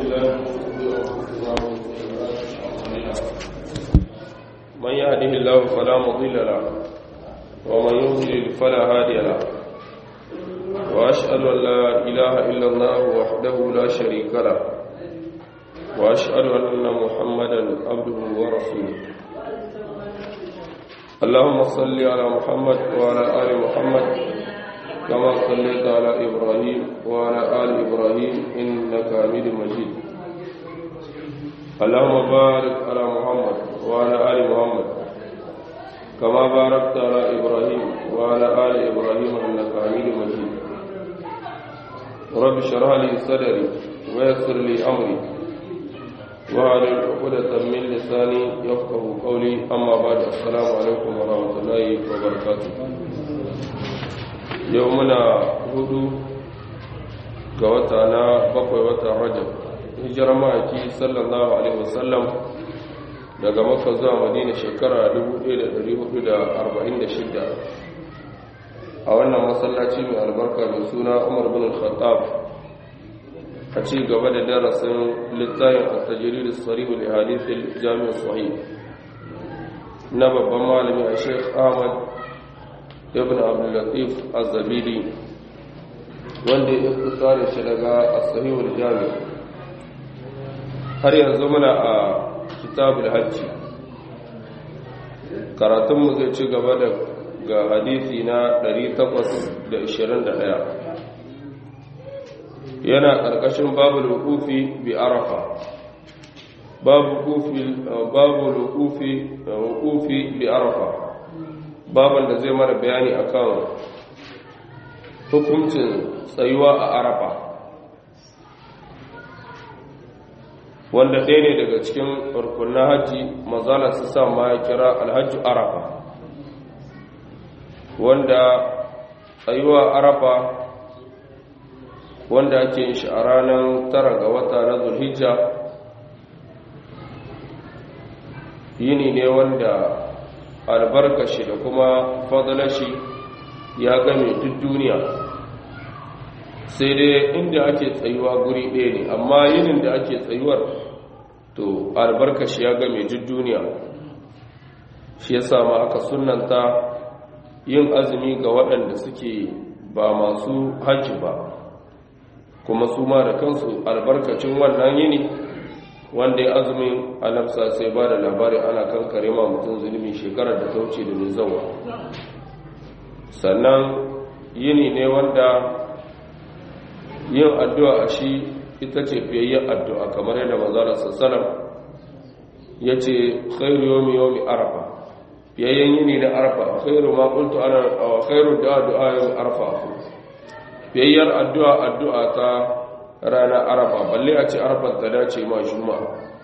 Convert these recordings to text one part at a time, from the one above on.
بالله من من يهده الله فلا مضل له ومن يضلل فلا هادي له وأشهد أن لا إله إلا الله وحده لا شريك له وأشهد أن محمدا عبده ورسوله اللهم صل على محمد وعلى آل محمد كما صليت على إبراهيم وعلى آل إبراهيم إنك حميد مجيد اللهم بارك على محمد وعلى آل محمد كما باركت على إبراهيم وعلى آل إبراهيم إنك حميد مجيد رب اشرح لي صدري ويسر لي أمري وعلى عقدة من لساني يفقه قولي أما بعد السلام عليكم ورحمة الله وبركاته yau muna hudu ga wata na bakwai watan rajab hijirar ma'aiki sallallahu alaihi wasallam daga makka zuwa madina shekara 1446 a wannan masallaci mai albarka mai suna umar bin al-khattab a ci gaba da darasin littafin at-tajrid as-sarih li hadith al-jami' sahih na babban malami a sheikh ahmad ibn abdullatif az-zabidi wanda ya tsare shi daga as-sahihul jami har yanzu muna a kitabul hajji karatun mu zai ci gaba da ga hadisi na 821 yana karkashin babul wuqufi bi arafa babu wuqufi babu wuqufi wuqufi bi arafa baban da zai mara bayani akan hukuncin tsayuwa a arafa wanda ɗaya ne daga cikin rukunan hajji mazala su sa ma ya kira alhajju arafa wanda tsayuwa arafa wanda ake yin shi a ranar tara ga wata na zulhijja yini ne wanda albarkashi da kuma fadalashi ya game duk duniya sai dai inda ake tsayuwa guri ɗaya ne amma yinin da ake tsayuwar to albarkashi ya game duk duniya shi ya sama aka sunanta yin azumi ga waɗanda suke ba masu hajji ba kuma su ma da kansu albarkacin wannan yini wanda ya azumin anabsa sai ba da labari ana kan karema mutum zulmi shekarar da ta wuce da mai zauwa sannan yini ne wanda yin addu'a a shi ita ce fiyayyen addu'a kamar yadda mazara sassalam ya ce khairu yomi yomi arafa fiyayyen yini na arafa khairu ma kuntu ana khairu da addu'a yomi arafa fiyayyar addu'a addu'a ta ranar arafa balle a ce arafar ta dace ma juma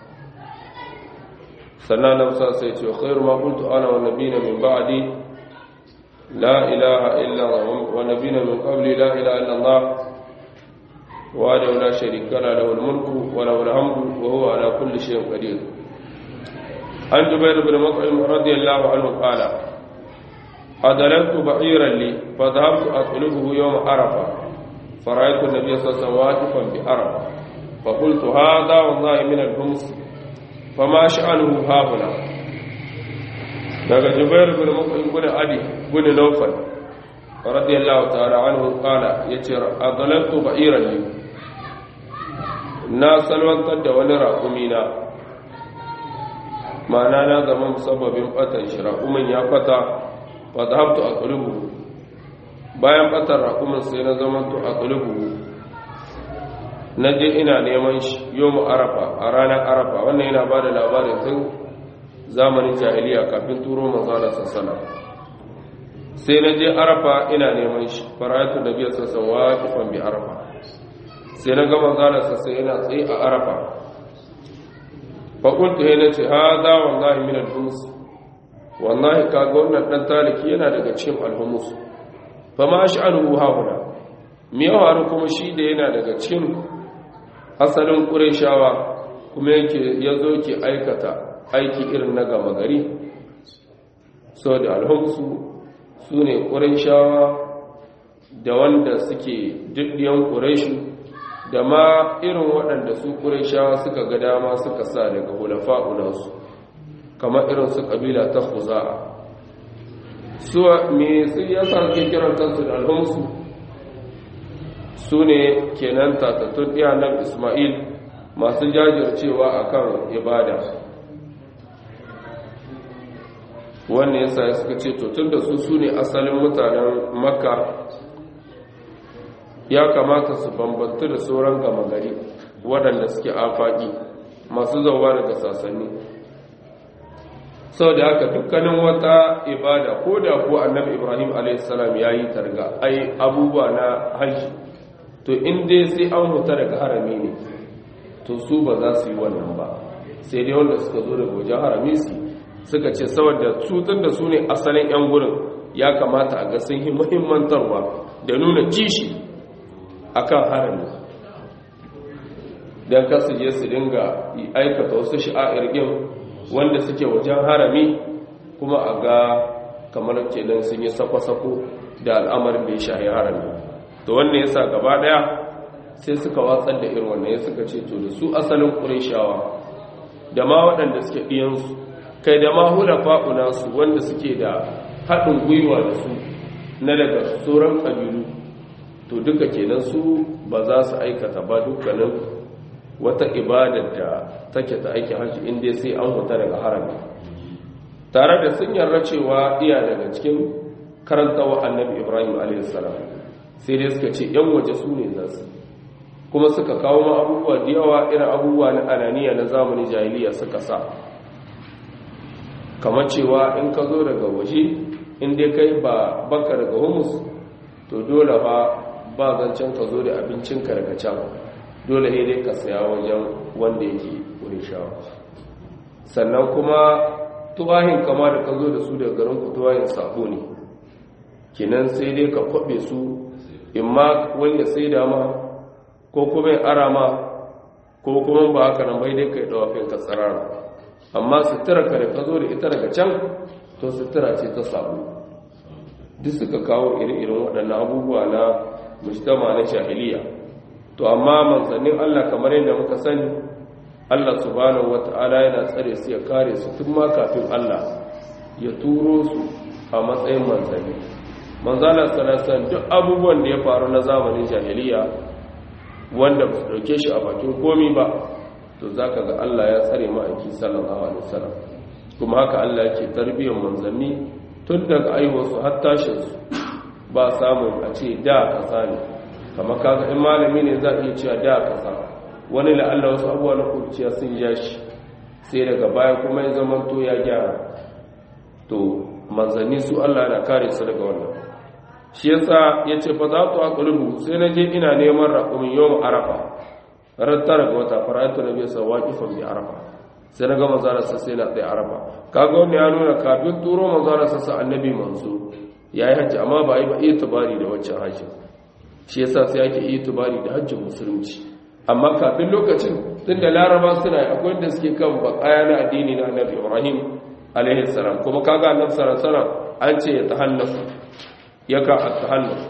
sannan na musa sai ce khairu ma kuntu ana wa nabina min ba'di la ilaha illa wa nabina min qabli la ilaha illa allah wa da la sharika la lahu mulku wa lahu alhamdu wa huwa ala kulli shay'in qadir an jubair ibn mut'im radiyallahu anhu qala adalatu ba'iran li fa dhahabtu atlubuhu yawm arafah فرأيت النبي صلى الله عليه وسلم واقفا بعرفة فقلت هذا والله من الهمس فما شأنه هاهنا daga jubair bin mut'im bin adi bin nawfal radiyallahu ta'ala anhu qala yace adalatu ba'iran li na salwantar da wani raƙumi na ma'ana na zama musabbabin fatan shi raƙumin ya fata fa zahabtu aqlubu bayan batar raƙumin sai na zama to a ƙulubu na je ina neman shi yau arafa a ranar arafa wannan yana ba da labarin tun zamanin jahiliya kafin turo manzana sassana sai na je arafa ina neman shi faratu da biyar sassan waƙifan bi arafa sai na gama zana sassan yana tsaye a arafa fakultu ya na ce ha za wallahi min alhumus wallahi kaga wannan ɗan taliki yana daga cikin alhumus fama sha'anuhu hauna me yawa kuma shi da yana daga cikin asalin ƙureshawa kuma yake yazo ke aikata aiki irin na gama gari so da alhamsu su ne ƙureshawa da wanda suke duddiyan ƙureshu da ma irin waɗanda su ƙurishawa suka ga dama suka sa daga hulafa'unansu kamar irin su ƙabila ta huza'a su me su ya sarki kiran kansu da alhumsu su ne kenan tatattun iyanar ismail masu jajircewa akan ibada wannan yasa suka ce to tun da su su ne asalin mutanen makka ya kamata su bambanta da sauran gama gari waɗanda suke afaƙi masu zauwa daga sasanni sau da haka dukkanin wata ibada ko da ko annabi ibrahim a.s. ya yi targa ai abubuwa na hajji to inda sai an huta daga harami ne to su ba za su yi wannan ba sai dai wanda suka zo daga wajen harami su suka ce saboda tutun da su ne asalin 'yan gurin ya kamata a ga sun yi muhimmantarwa da nuna kishi akan harami don kasu je su dinga aikata wasu sha'a'ir ɗin wanda suke wajen harami kuma a ga kamar kenan sun yi sako-sako da al'amarin da ya shahi harami to wannan ya sa gaba ɗaya sai suka watsar da irin wannan ya suka ce to da su asalin ƙurishawa da ma waɗanda suke ɗiyansu kai da ma hula fa'unansu wanda suke da haɗin gwiwa da su na daga sauran ƙabilu to duka kenan su ba za su aikata ba dukkanin wata ibadar da take ta aiki hajji inda sai an huta daga harami tare da sun yarda cewa iya daga cikin karantawa annabi ibrahim a.s. sai dai suka ce yan waje su ne za su kuma suka kawo ma abubuwa da yawa irin abubuwa na ananiya na zamanin jahiliya suka sa kamar cewa in ka zo daga waje in dai kai ba baka daga humus to dole ba ba zancen ka zo da abincinka daga can dole ne dai ka saya wajen wanda yake wurin shawa sannan kuma tuwahin kama da ka zo da su daga garin ku tuwahin sabo ne kinan sai dai ka kwabe su in ma wani ya sai dama ko kuma ya ara ma ko kuma ba haka nan bai dai ka yi dawafin ka tsarara amma sutura ka da ka zo da ita daga can to sutura ce ta sabo duk suka kawo iri-irin waɗannan abubuwa na mujtama na shahiliya to amma manzannin Allah kamar yadda muka sani Allah subhanahu wata'ala yana tsare su ya kare su tun ma kafin Allah ya turo su a matsayin manzanni manzala sallallahu duk abubuwan da ya faru na zamanin jahiliya wanda ba su dauke shi a bakin komi ba to zaka ga Allah ya tsare ma'aiki sallallahu alaihi wasallam kuma haka Allah yake tarbiyyar manzanni tun daga aiwarsu har tashinsu ba samun a ce da kasa ne kama kaga in malami ne za a iya cewa da kasa wani la'alla wasu abuwa na kurciya sun ja shi sai daga baya kuma ya zamanto ya gyara to manzanni su Allah na kare su daga wannan shi yasa ya ce fa za tu aqlubu sai na je ina neman raqumin yawm arafa ran tara ga wata fara'atu nabi sallallahu alaihi wasallam bi arafa sai na ga manzara sa sai na tsaye arafa kaga wannan ya nuna kafin turo manzara sa sa annabi manzo yayi hajji amma ba yi ba iya tabari da waccan hajji shi yasa sai ake iya tabari da hajjin musulunci amma kafin lokacin tunda laraba suna akwai wanda suke kan bakaya na addini na annabi ibrahim alaihi salam kuma kaga annabi sallallahu alaihi wasallam an ce ya tahannafu yaka at-tahannuf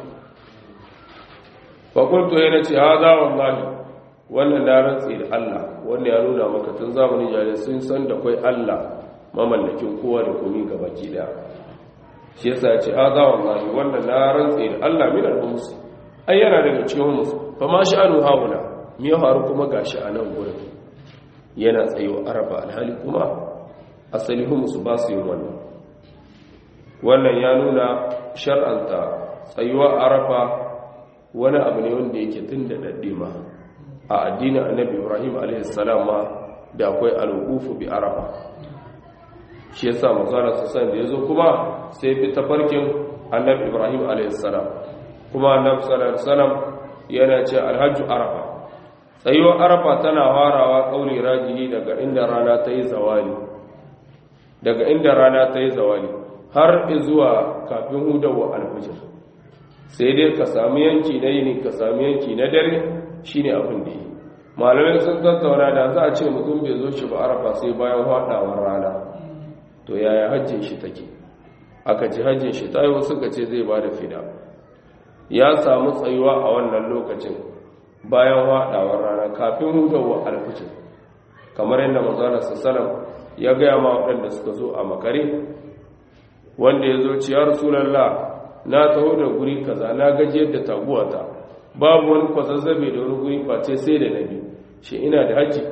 fa qultu yana ce hada wallahi wannan na rantsi da Allah wanda ya nuna maka tun zamanin jahiliya sun san da kai Allah mamallakin kowa da komai gabaki daya shi yasa ya ce hada wallahi wannan na rantsi da Allah min al-humus ai yana daga cikin humus fa ma sha'anu haula me ya faru kuma gashi a nan gurin yana tsayo araba alhali kuma asali humus ba su yin wannan wannan ya nuna shar'anta tsayuwa arafa wani abu ne wanda yake tun da daddima a addinin annabi ibrahim alaihissalam ma da akwai al'ufu bi arafa shi yasa manzara su san da yazo kuma sai bi tafarkin annabi ibrahim alaihissalam kuma annabi sallallahu alaihi wasallam yana ce alhajju arafa tsayuwar arafa tana farawa kauli rajihi daga inda rana ta yi zawali daga inda rana ta yi zawali har zuwa kafin hudawa alfajir sai dai ka sami yanki na yini ka sami yanki na dare shine abin da yi malamai sun tattauna da za a ce mutum bai zo shi ba arafa sai bayan haɗawar rana to yaya hajjin shi take aka ci hajjin shi ta yi wasu ka ce zai ba da fida ya samu tsayuwa a wannan lokacin bayan haɗawar rana kafin hudawar alfijir kamar yadda mazalar sassalam ya gaya ma waɗanda suka zo a makare wanda ya zo ciyar rasulallah na taho da guri kaza na gajiyar da taguwata babu wani kwazazzabe da wani guri face sai da nabi shi ina da haji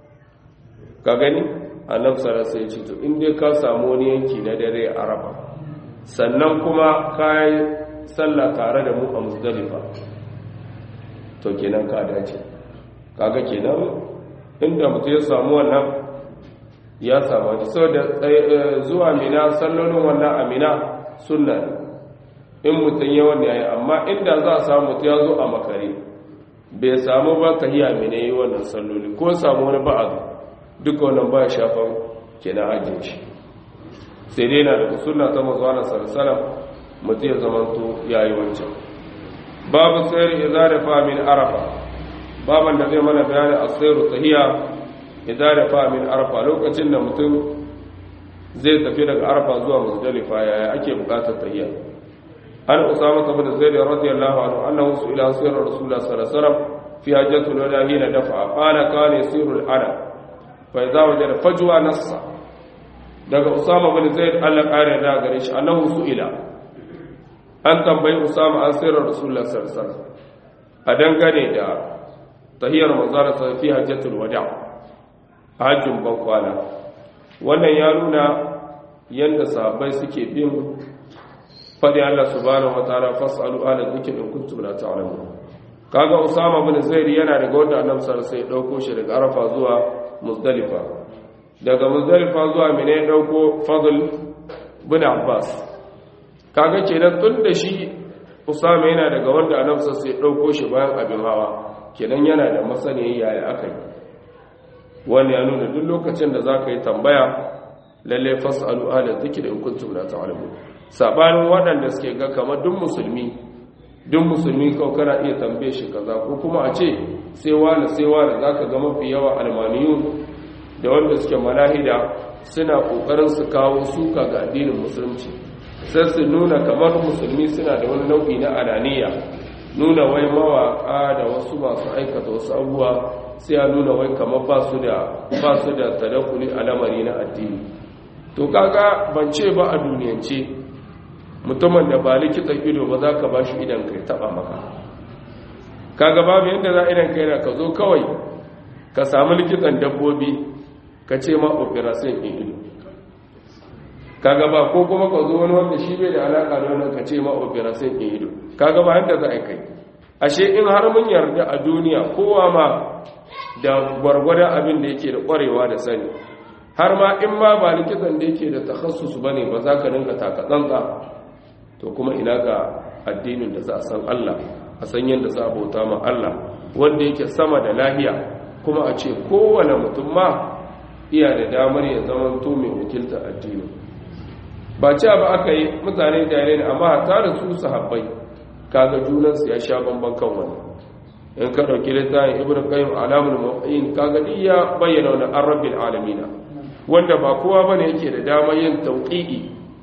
ka gani annabi sallallahu alaihi wasallam to in dai ka samu wani yanki na dare a arafa sannan kuma kai sallah tare da mu a muzdalifa to kenan ka dace kaga kenan inda mutum ya samu wannan ya samu saboda zuwa mina sallolin wannan amina sunna ne in mutum yawan yayi amma inda za a samu mutum ya zo a makare bai samu ba ka yi amina yi wannan salloli ko samu wani ba'azu duka wannan ba shafan kenan ajin shi sai dai na daga suna ta mazuwa sarsala mutum ya zamanto ya yi wancan babu sayar iza da famin arafa baban da zai mana bayani a sayar tahiya iza da famin arafa lokacin da mutum zai tafi daga arafa zuwa musdalifa yaya ake bukatar tahiya an usama ta bada zai da radiyallahu anhu annahu su ila sayar rasulullah sallallahu alaihi wasallam fi hajjatul wada hina dafa qala kana yasiru al-ana fa idza wajada fajwa nassa daga usama bin zaid Allah kare da gare shi annahu su'ila an tambayi usama an sirrar rasulullah sallallahu alaihi wasallam a dangane da tahiyar manzara sa fi hajjatul wada hajjin bankwana wannan ya nuna yanda sahabbai suke bin fadi Allah subhanahu wataala fasalu ala dhikri in kuntum la ta'lamun kaga usama bin zaid yana daga wanda annabi sallallahu alaihi wasallam ya dauko shi daga arafa zuwa muzdalifa daga muzdalifa zuwa mina ya dauko fadl bin abbas kaga kenan tun da shi usama yana daga wanda annabi sai ya dauko shi bayan abin hawa kenan yana da masaniya yaya aka yi wani ya nuna duk lokacin da zaka yi tambaya lalle fasalu ala dhikri in kuntum la ta'lamun sabanin waɗanda suke ga kamar duk musulmi duk musulmi kawai kana iya tambaye shi kaza ko kuma a ce sai wani sai wani zaka ga mafi yawa almaniyun da wanda suke malahida suna kokarin su kawo suka ga addinin musulunci sai su nuna kamar musulmi suna da wani nau'i na ananiya nuna wai mawaka da wasu masu aikata wasu abubuwa sai ya nuna wai kamar ba su da ba su da tadakkuli a lamari na addini to kaga ban ce ba a duniyance mutumin da ba likitan ido ba za ka ba shi idan kai taba maka kaga babu yadda za idan kai na ka zo kawai ka samu likitan dabbobi ka ce ma operation in ido kaga ba ko kuma ka zo wani wanda shi bai da alaka da wannan ka ce ma operation in ido kaga ba yadda za a kai ashe in har mun yarda a duniya kowa ma da gwargwada abin da yake da kwarewa da sani har ma in ma ba likitan da yake da takhassus bane ba za ka rinka taka tsantsa to kuma ina ga addinin da za a san Allah a san yadda za a bauta ma Allah wanda yake sama da lahiya kuma a ce kowane mutum ma iya da damar ya zama to mai wakilta addini ba cewa ba aka yi mutane jare ne amma ta da su sahabbai kaga junansu ya sha bamban kan wani in ka ɗauki littafin ibn qayyim alamul mu'in kaga duk ya bayyana wannan arabbil alamina wanda ba kowa bane yake da damar yin tauqi'i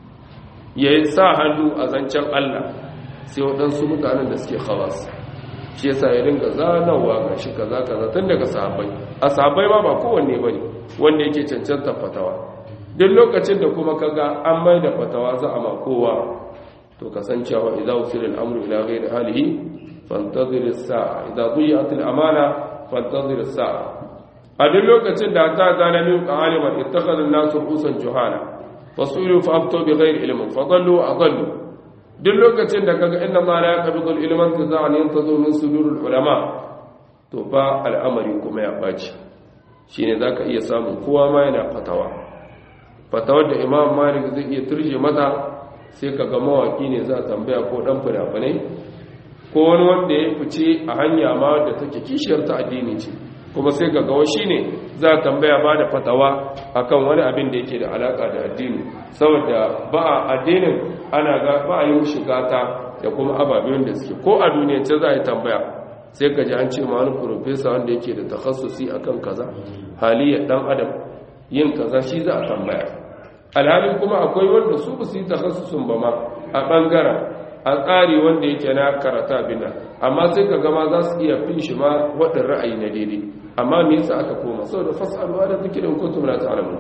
ya sa hannu a zancen Allah sai waɗansu mutanen da suke khawas shi yasa ya dinga zanawa ga shi kaza kaza tun daga sahabbai a sahabbai ma ba kowanne bane wanda yake cancanta fatawa duk lokacin da kuma kaga an mai da fatawa za a ma kowa to kasancewa idza usila al-amru ila ghairi halihi fantazir as-sa'a idza dhiyat al-amana fantazir as-sa'a a duk lokacin da ta zana min aliman ittakhadha an-nasu rusulan juhala fasuilu fa aftu bi ghairi ilmin fa dallu wa adallu duk lokacin da kaga inna ma la yaqbidu al-ilman tazan yantazu min sudur al-ulama to fa al'amari kuma ya baci shine zaka iya samun kowa ma yana fatawa fatawar da imam malik zai iya turje mata sai kaga mawaki ne za a tambaya ko dan fina-finai ko wani wanda ya fice a hanya ma da take kishiyar ta addini ce kuma sai kaga wa shine za a tambaya ba da fatawa akan wani abin da yake da alaka da addini saboda ba a addinin ana ga ba a yi shiga ta da kuma ababen da suke ko a duniyance za a yi tambaya sai ka ji an ce ma wani profesa wanda yake da takhassusi akan kaza haliyar dan adam yin kaza shi za a tambaya alhalin kuma akwai wanda su ba su yi takhassusun ba ma a bangaren a tsari wanda yake na karata bina amma sai ka gama za su iya fin shi ma waɗin ra'ayi na daidai amma me yasa aka koma saboda fasalwa da zikirin kuntum la ta'lamun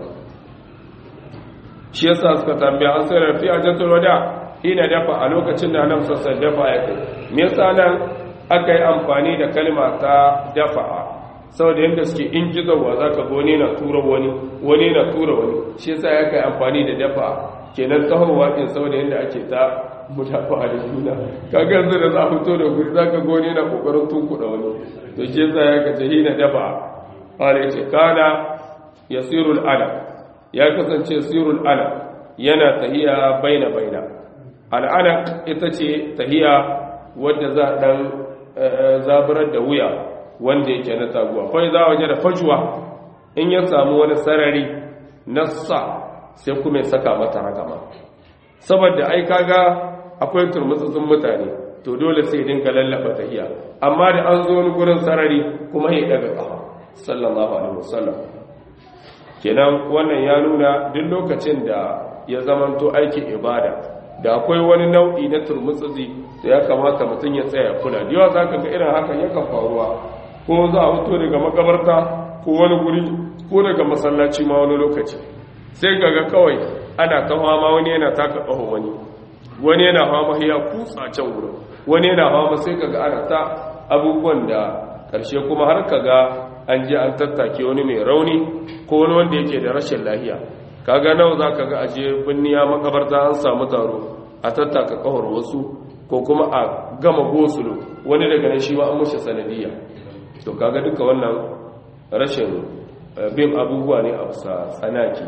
shi yasa suka tambaya an sai rafi a jatul wada ina dafa a lokacin da nan sassa dafa ya kai me yasa nan aka yi amfani da kalma ta dafa saboda yadda suke in gizowa za ka wani na tura wani wani na tura wani shi yasa ya kai amfani da dafa kenan tsahowa din saboda yadda ake ta mutafa da juna kaga yanzu da za a fito da guri za ka goni na kokarin tunkuɗa wani to shi yasa ya kace hina dafa ala yace kana yasirul alam ya kasance sirul alam yana tahiya baina baina al'ana ita ce tahiya wadda za dan zaburar da wuya wanda yake na taguwa kai za waje da fajuwa in ya samu wani sarari na sa sai kuma ya saka mata ragama saboda ai kaga akwai turmutsutsun mutane to dole sai dinka lallaba tahiya amma da an zo wani gurin sarari kuma ya daga kafa sallallahu alaihi wasallam kenan wannan ya nuna duk lokacin da ya zamanto aikin ibada da akwai wani nau'i na turmutsutsi da ya kamata mutum ya tsaya kula da yawa zaka ga irin hakan yakan faruwa ko za a fito daga makabarta ko wani guri ko daga masallaci ma wani lokaci sai kaga kawai ana ta fama wani yana taka ƙaho wani wani yana fama ya kutsa can wurin wani yana fama sai kaga ana ta abubuwan da ƙarshe kuma har kaga an je an tattake wani mai rauni ko wani wanda yake da rashin lahiya kaga nawa za ka ga aje binniya makabarta an samu taro a tattaka ƙahar wasu ko kuma a gama gosulo wani daga nan shi ma an mushe sanadiyya to kaga duka wannan rashin bin abubuwa ne a bisa tsanaki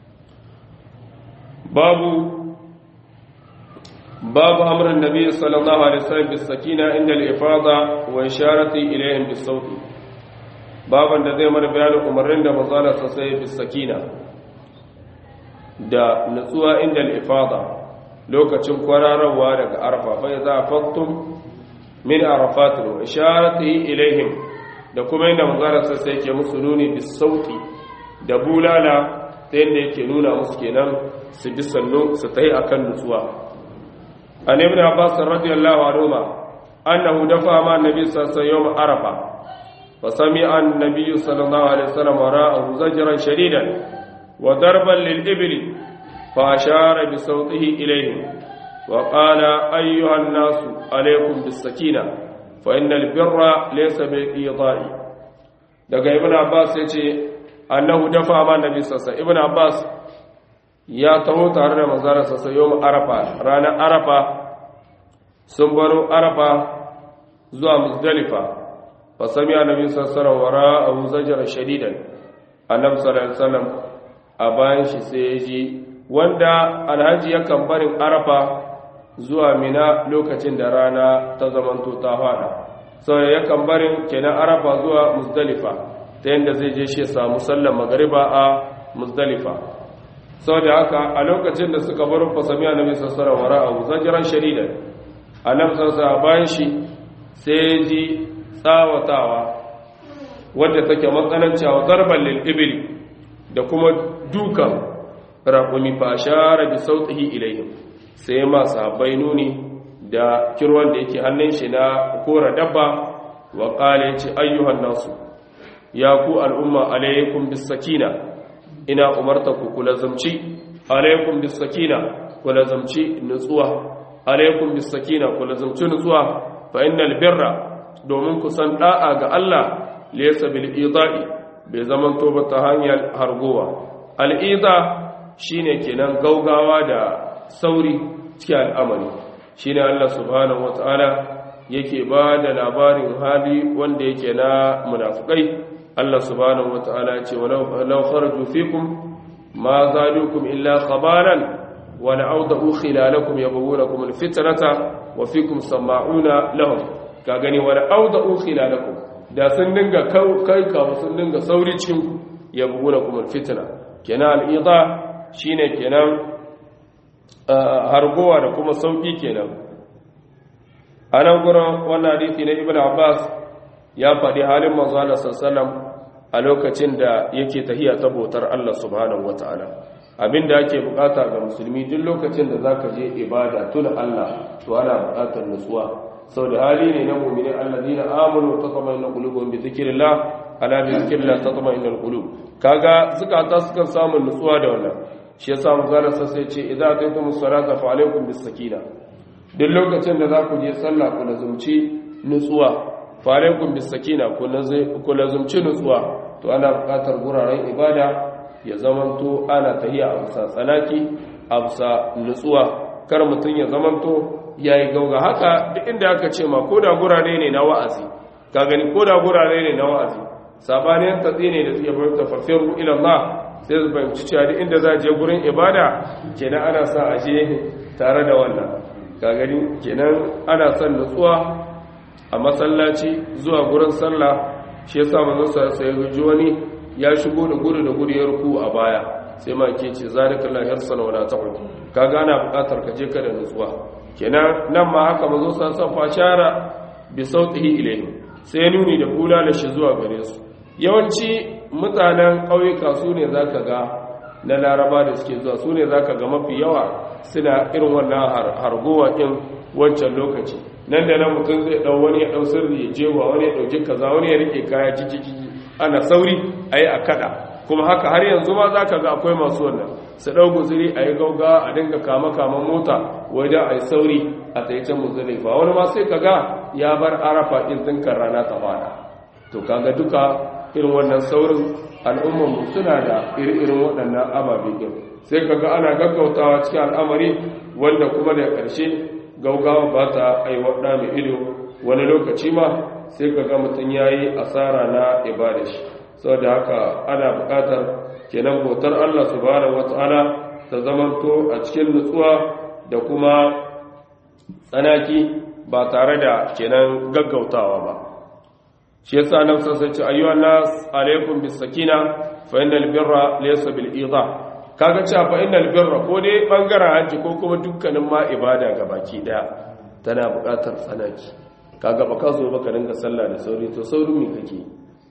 babu babu amrin nabi sallallahu alaihi wasallam bis sakina inda al-ifada wa isharati ilayhim bis sauti baban da zai mana bayanin umarnin da manzala sai bis sakina da nutsuwa inda al-ifada lokacin kwararwa daga arfa fa idza fattum min arafat wa isharati ilayhim da kuma inda manzala sai yake musu nuni bis sauti da bulala ta yadda yake nuna musu kenan su bi sannu su tayi akan nutsuwa an ibn abbas radiyallahu anhu annahu dafa ma annabi sallallahu alaihi wasallam arafa fa sami'a an-nabiy sallallahu alaihi wasallam ra'ahu zajran shadidan wa darban lil ibli fa ashara bi sawtihi ilayhim wa qala ayyuha an-nas alaykum bis sakina fa innal birra laysa bil idai daga ibn abbas yace annahu dafa ma annabi sallallahu alaihi wasallam ibn abbas ya taho tare da manzara sassa yau arafa ranar arafa sun baro arafa zuwa musdalifa fa sami annabi sallallahu wara abu zajar shadidan annabi sallallahu alaihi a bayan shi sai ya ji wanda alhaji yakan barin arafa zuwa mina lokacin da rana ta zamanto ta fada sau yakan barin kenan arafa zuwa musdalifa ta yadda zai je shi samu sallar magariba a musdalifa sau da haka a lokacin da suka bar fasami a nabi sassara wara abu zajiran shari'a a nan sassa bayan shi sai ji tsawatawa wadda take matsanancewa zarban lil'ibili da kuma dukan raƙumi ba share bi sautihi ilayhim sai masu habai nuni da kirwan da yake hannun shi na kora dabba wa ƙale ce ayyuhan nasu ya ku al'umma alaikum bis sakina ina umarta ku kula zamci alaikum bis sakina kula zamci nutsuwa alaikum bis sakina kula zamci nutsuwa fa innal birra domin ku san da'a ga Allah laysa bil idai bai zaman to ba ta hanyar hargowa al ida shine kenan gaugawa da sauri cikin al'amari shine Allah subhanahu wataala yake ba da labarin hali wanda yake na munafikai Allah subhanahu wata'ala ce walau kharaju fikum ma zalukum illa khabaran wa la'awdahu khilalakum yabghunakum alfitnata wa fikum sama'una lahum ka gani wa la'awdahu khilalakum da sun dinga kai ka sun dinga sauri cikin yabghunakum alfitna kenan al'ida shine kenan hargowa da kuma sauki kenan anan gurin wannan hadisi na ibnu abbas ya faɗi halin manzo Allah sallallahu a lokacin da yake tahiya ta bautar Allah subhanahu wataala abinda ake bukata ga musulmi duk lokacin da zaka je ibada tuna Allah to ana bukatar nutsuwa sau da hali ne na mu'minin alladina amanu tatma'innu qulubuhum bi dhikrillah ala bi dhikrillah tatma'innul qulub kaga zukata sukan samu nutsuwa da wannan shi yasa manzara sai ce idza ataytumus salata fa alaykum bis sakina duk lokacin da za ku je sallah ku lazumci nutsuwa fa alaykum bis sakina ku lazumci nutsuwa to ana bukatar guraren ibada ya zamanto ana tahiya a bisa tsanaki a bisa nutsuwa kar mutum ya zamanto ya yi gauga haka duk inda aka ce ma ko da gurare ne na wa'azi ka gani ko da gurare ne na wa'azi sabanin tatsi ne da suke fahimta fafiru ilallah sai su fahimci cewa duk inda za a je gurin ibada kenan ana sa a je tare da wannan ka gani kenan ana son nutsuwa a masallaci zuwa gurin sallah shi yasa manzon sa ya guji wani ya shigo da gudu da gudu ya ruku a baya sai ma ke ce zalika la yarsana wala ta'ud ka gana bukatar ka je ka da nutsuwa kenan nan ma haka mazo san san fashara bi sautihi ilayhi sai nuni da kula da shi zuwa gare su yawanci mutanen ƙauyuka su ne zaka ga na laraba da suke zuwa su ne zaka ga mafi yawa suna irin wannan hargowa din wancan lokaci nan da nan mutum zai dau wani ya dau sirri ya jewa wani ya dauki kaza wani ya rike kaya ciki ana sauri ayi a kada kuma haka har yanzu ma zaka ga akwai masu wannan su ɗau guziri a yi gauga a dinga kama-kaman mota wajen a yi sauri a tsaye muzalifa wani ma sai kaga ya bar arafa ɗin tsinkar rana ta fada to kaga duka irin wannan saurin al'ummanmu suna da iri-irin waɗannan ababe ɗin sai kaga ana gaggautawa cikin al'amari wanda kuma da ƙarshe gaugawa ba ta aiwaɗa mai ido wani lokaci ma sai kaga mutum ya yi asara na ibada shi saboda haka ana buƙatar kenan bautar Allah subhanahu wata'ala ta zamanto a cikin nutsuwa da kuma tsanaki ba tare da kenan gaggautawa ba shi yasa nan sai ce ayyuhan nas alaikum bis sakina fa innal birra laysa bil idha kaga cewa fa innal birra ko dai bangaren haji ko kuma dukkanin ma ibada gabaki daya tana buƙatar tsanaki kaga ba ka zo baka dinga sallah da sauri to saurin me kake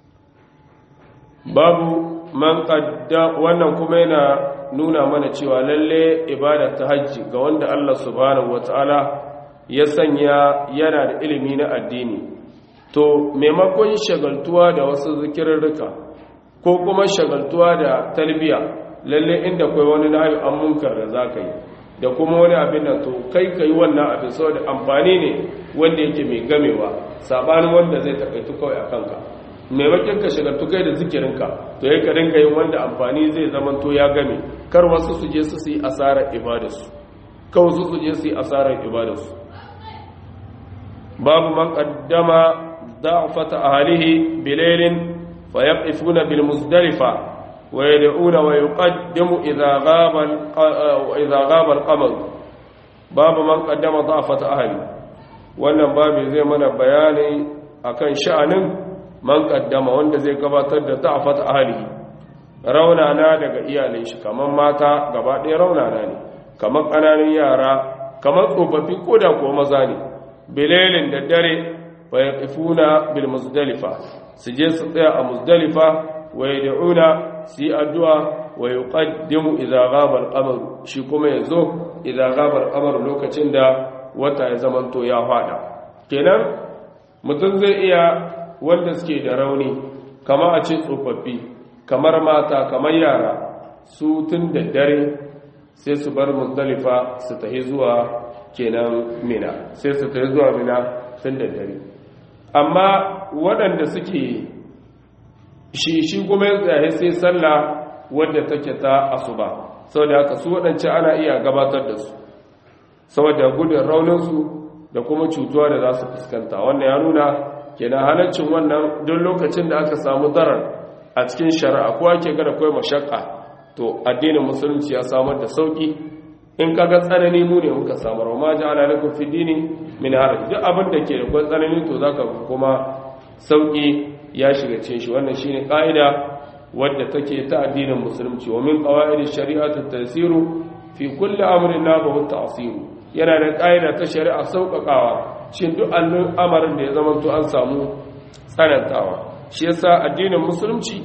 babu man qadda wannan kuma yana nuna mana cewa lalle ibada ta hajji ga wanda Allah subhanahu wataala ya sanya yana da ilimi na addini to maimakon shagaltuwa da wasu zikirarruka ko kuma shagaltuwa da talbiya lalle inda kai wani nahi an munkar da zaka yi da kuma wani abin da to kai kai wannan abin saboda amfani ne wanda yake mai gamewa sabanin wanda zai takaitu kawai a kanka maimakon ka shagaltu kai da zikirinka to ya ka dinga yin wanda amfani zai zama to ya game kar wasu su je su yi asarar ibadarsu kawai su su je su yi asarar ibadarsu babu man qaddama da'fata ahlihi bilailin fayaqifuna bil muzdalifa wa yad'una wa yuqaddimu idha ghaba idha ghaba al qamar babu man qaddama da'fata ahli wannan babu zai mana bayani akan sha'anin man kaddama wanda zai gabatar da ta'afat ahlihi raunana daga iyalai shi kaman mata gaba ɗaya raunana ne kaman ƙananan yara kaman tsofaffi ko da kuwa maza ne bilailin da dare wa yaqifuna bil muzdalifa su je su tsaya a muzdalifa wa yad'una su yi addu'a wa yuqaddimu idza ghaba al-qamar shi kuma yazo idza ghaba al-qamar lokacin da wata ya zamanto ya fada kenan mutum zai iya wanda suke da rauni kama a ce tsofaffi kamar mata kamar yara su tun da dare sai su bar muzdalifa su tahi zuwa kenan mina sai su tahi zuwa mina tun da dare amma waɗanda suke shi shi kuma ya tsaye sai sallah wadda take ta asuba saboda haka su waɗance ana iya gabatar da su saboda gudun rauninsu da kuma cutuwa da za su fuskanta wannan ya nuna kenan halaccin wannan don lokacin da aka samu darar a cikin shari'a ko ake gada kawai mashakka to addinin musulunci ya samar da sauki in kaga tsanani mu ne muka samar ma ja'ala lakum fi dini min haraj duk abin da ke da kwan tsanani to zaka kuma sauki ya shiga cikin shi wannan shine ka'ida wadda take ta addinin musulunci wa min qawaid shari'ati tasiru fi kulli amrin nabahu ta'siru yana da ka'ida ta shari'a sauƙaƙawa shin duk amarin da ya zama to an samu tsanantawa shi yasa addinin musulunci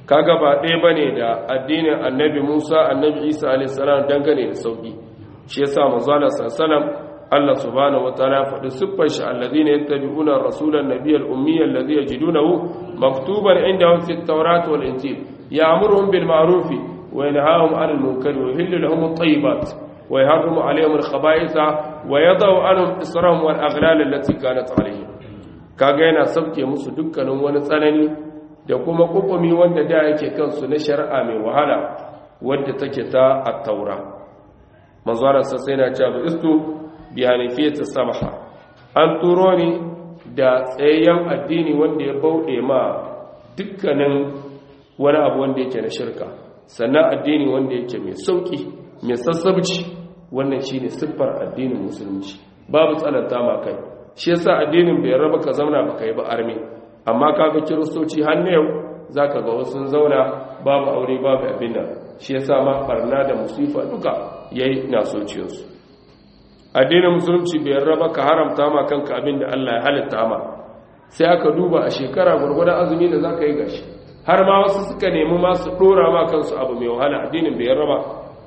kaga ba ɗaya bane da addinin annabi Musa annabi Isa alayhi salam dangane da sauki shi yasa manzo Allah sallallahu Allah subhanahu wataala faɗi siffar shi alladhina yattabi'una rasulan nabiyyal ummiyya alladhi yajidunahu maktuban indahum fit tawrat wal injil ya'muruhum bil ma'ruf wa yanhahum 'anil munkar wa yuhillu lahum at-tayyibat wa yuharrimu 'alayhim al-khaba'itha wa yadau 'anhum israhum wal aghlal allati kanat 'alayhim kaga yana sauke musu dukkanin wani tsanani da kuma kukumi wanda da yake kansu na shari'a mai wahala wadda take ta at-taura manzo Allah sai na cewa istu bi hanifiyati samaha an turo ni da tsayayyen addini wanda ya bauɗe ma dukkanin wani abu wanda yake na shirka sannan addini wanda yake mai sauki mai sassabci wannan shine siffar addinin musulunci babu tsananta ma kai shi yasa addinin bai raba ka zauna baka yi ba arme amma kaga kiristoci har yau zaka ga wasu zauna babu aure babu abin nan shi yasa ma barna da musifa duka yayi na sociyarsu addinin musulunci bai raba ka haramta ma kanka abin da Allah ya halitta ma sai aka duba a shekara gurgurdan azumi da zaka yi gashi har ma wasu suka nemi ma su dora ma kansu abu mai wahala addinin bai raba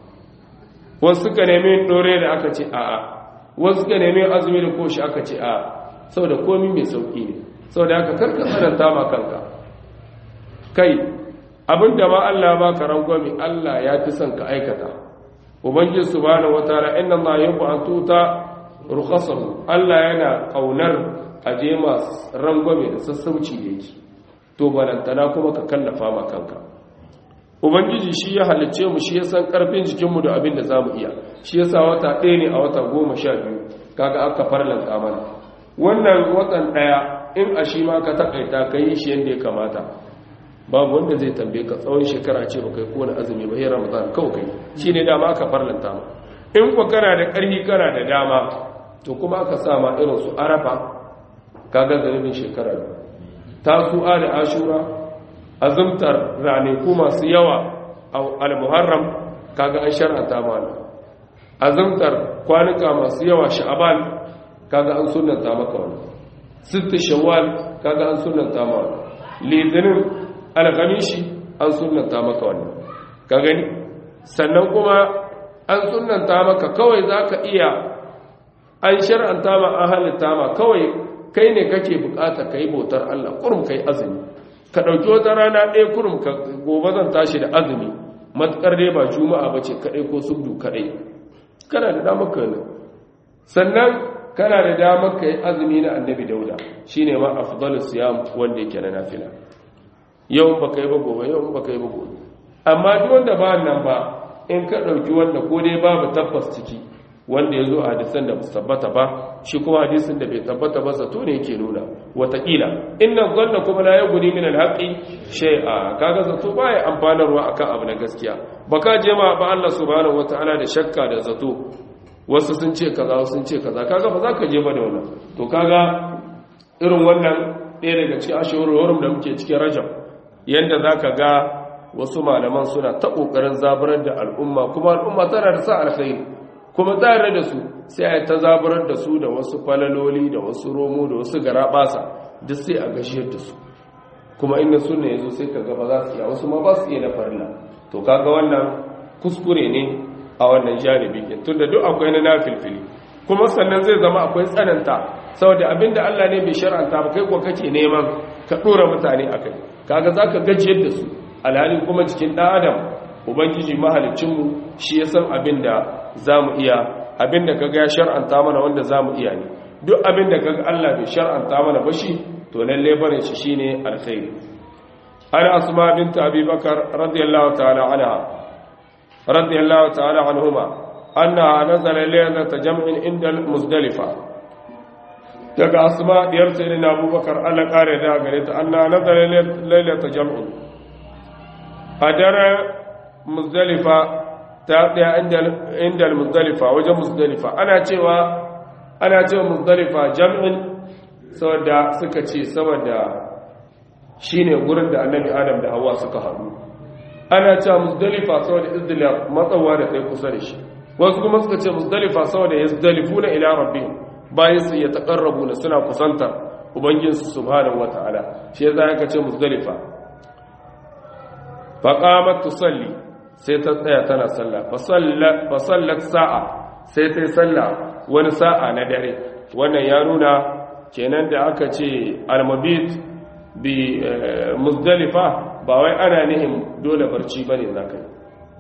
wasu suka nemi dore da aka ce a'a wasu suka nemi azumi da koshi aka ce a'a saboda komai mai sauki ne saboda haka karka tsananta ma kanka kai abinda ma Allah ba ka rangwami Allah ya fi son ka aikata ubangiji subhanahu wataala inna allaha yuhibbu an tuta rukhasahu Allah yana kaunar aje masu rangwame da sassauci da yake to balantana kuma ka kallafa ma kanka ubangiji shi ya halicce mu shi ya san karfin jikinmu da abin da zamu iya shi yasa wata ɗaya ne a wata goma sha biyu kaga aka farlanta mana wannan watan ɗaya in a shi ma ka takaita ka yi shi yadda ya kamata babu wanda zai tambaye ka tsawon shekara ce baka yi kowane azumi ba hera ramadan kawai kai shine dama aka farlanta ma in ku kana da ƙarfi kana da dama to kuma aka sa ma irin su arafa kaga zanubin shekara tasu'a da ashura azumtar ranaku masu yawa a al-muharram kaga an shar'anta mana azumtar kwanuka masu yawa sha'aban kaga an sunnanta maka wannan sitta shawwal kaga an sunnanta ma wannan litinin alghamishi an sunnanta maka wannan ka gani sannan kuma an sunnanta maka kawai zaka iya an shar'anta ma an halitta ma kawai kai ne kake bukata kai bautar Allah kurum kai azumi ka dauki wata rana ɗaya kurum ka gobe zan tashi da azumi matukar dai ba juma'a bace kadai ko subdu kadai kana da damar ka sannan kana da damar ka yi azumi na annabi dauda shine ma afdalus siyam wanda yake na nafila yau ba kai ba gobe yau ba kai ba gobe amma duk wanda ba nan ba in ka ɗauki wanda ko dai babu tabbas ciki wanda ya zo a hadisan da su tabbata ba shi kuma hadisin da bai tabbata ba zato ne yake nuna watakila inna zanna kuma la yughni min al-haqqi shay'a kaga zato baya amfanarwa akan abu na gaskiya baka je ma ba Allah subhanahu wataala da shakka da zato wasu sun ce kaza wasu sun ce kaza kaga ba za ka je ba da wannan to kaga irin wannan ɗaya daga cikin ashurul da muke cikin rajab yadda za ka ga wasu malaman suna ta ƙoƙarin zaburar da al'umma kuma al'umma tana da sa alkhairi kuma tare da su sai a ta zaburar da su da wasu falaloli da wasu romo da wasu garaɓasa duk sai a gashiyar da su kuma inda suna yazo sai ka gaba za su iya wasu ma ba su iya na farilla to kaga wannan kuskure ne a wannan janibi tun da duk akwai na nafilfili kuma sannan zai zama akwai tsananta saboda abinda Allah ne bai shar'anta ba kai ko kake neman ka dora mutane akai kaga zaka gajiyar da su alhali kuma cikin dan adam ubangiji mahalicin mu shi ya san abinda zamu iya abinda kaga ya shar'anta mana wanda zamu iya ne duk abinda kaga Allah bai shar'anta mana ba shi to lalle barin shi shine alkhairi ana asma bint abi bakar radiyallahu ta'ala anha radiyallahu ta'ala anhuma annaha nazala laylata jam'in inda muzdalifa daga asma diyar sayyidina abubakar Allah kare da gare ta anna nazara laylata jam'in a daren muzdalifa ta daya inda muzdalifa wajen muzdalifa ana cewa ana cewa muzdalifa jam'in saboda suka ce saboda shine gurin da annabi adam da hawa suka haɗu ana cewa muzdalifa saboda izdilaf matsawa da kai kusa da shi wasu kuma suka ce muzdalifa saboda yazdalifuna ila rabbihim bayan su ya taƙarrabu na suna kusantar ubangijinsu subhanahu wata'ala shi ya za ka ce musdalifa faqamat tusalli sai ta tsaya tana sallah fa sallat sa'a sai ta yi sallah wani sa'a na dare wannan ya nuna kenan da aka ce almabit bi muzdalifa ba wai ana nihin dole barci bane zaka yi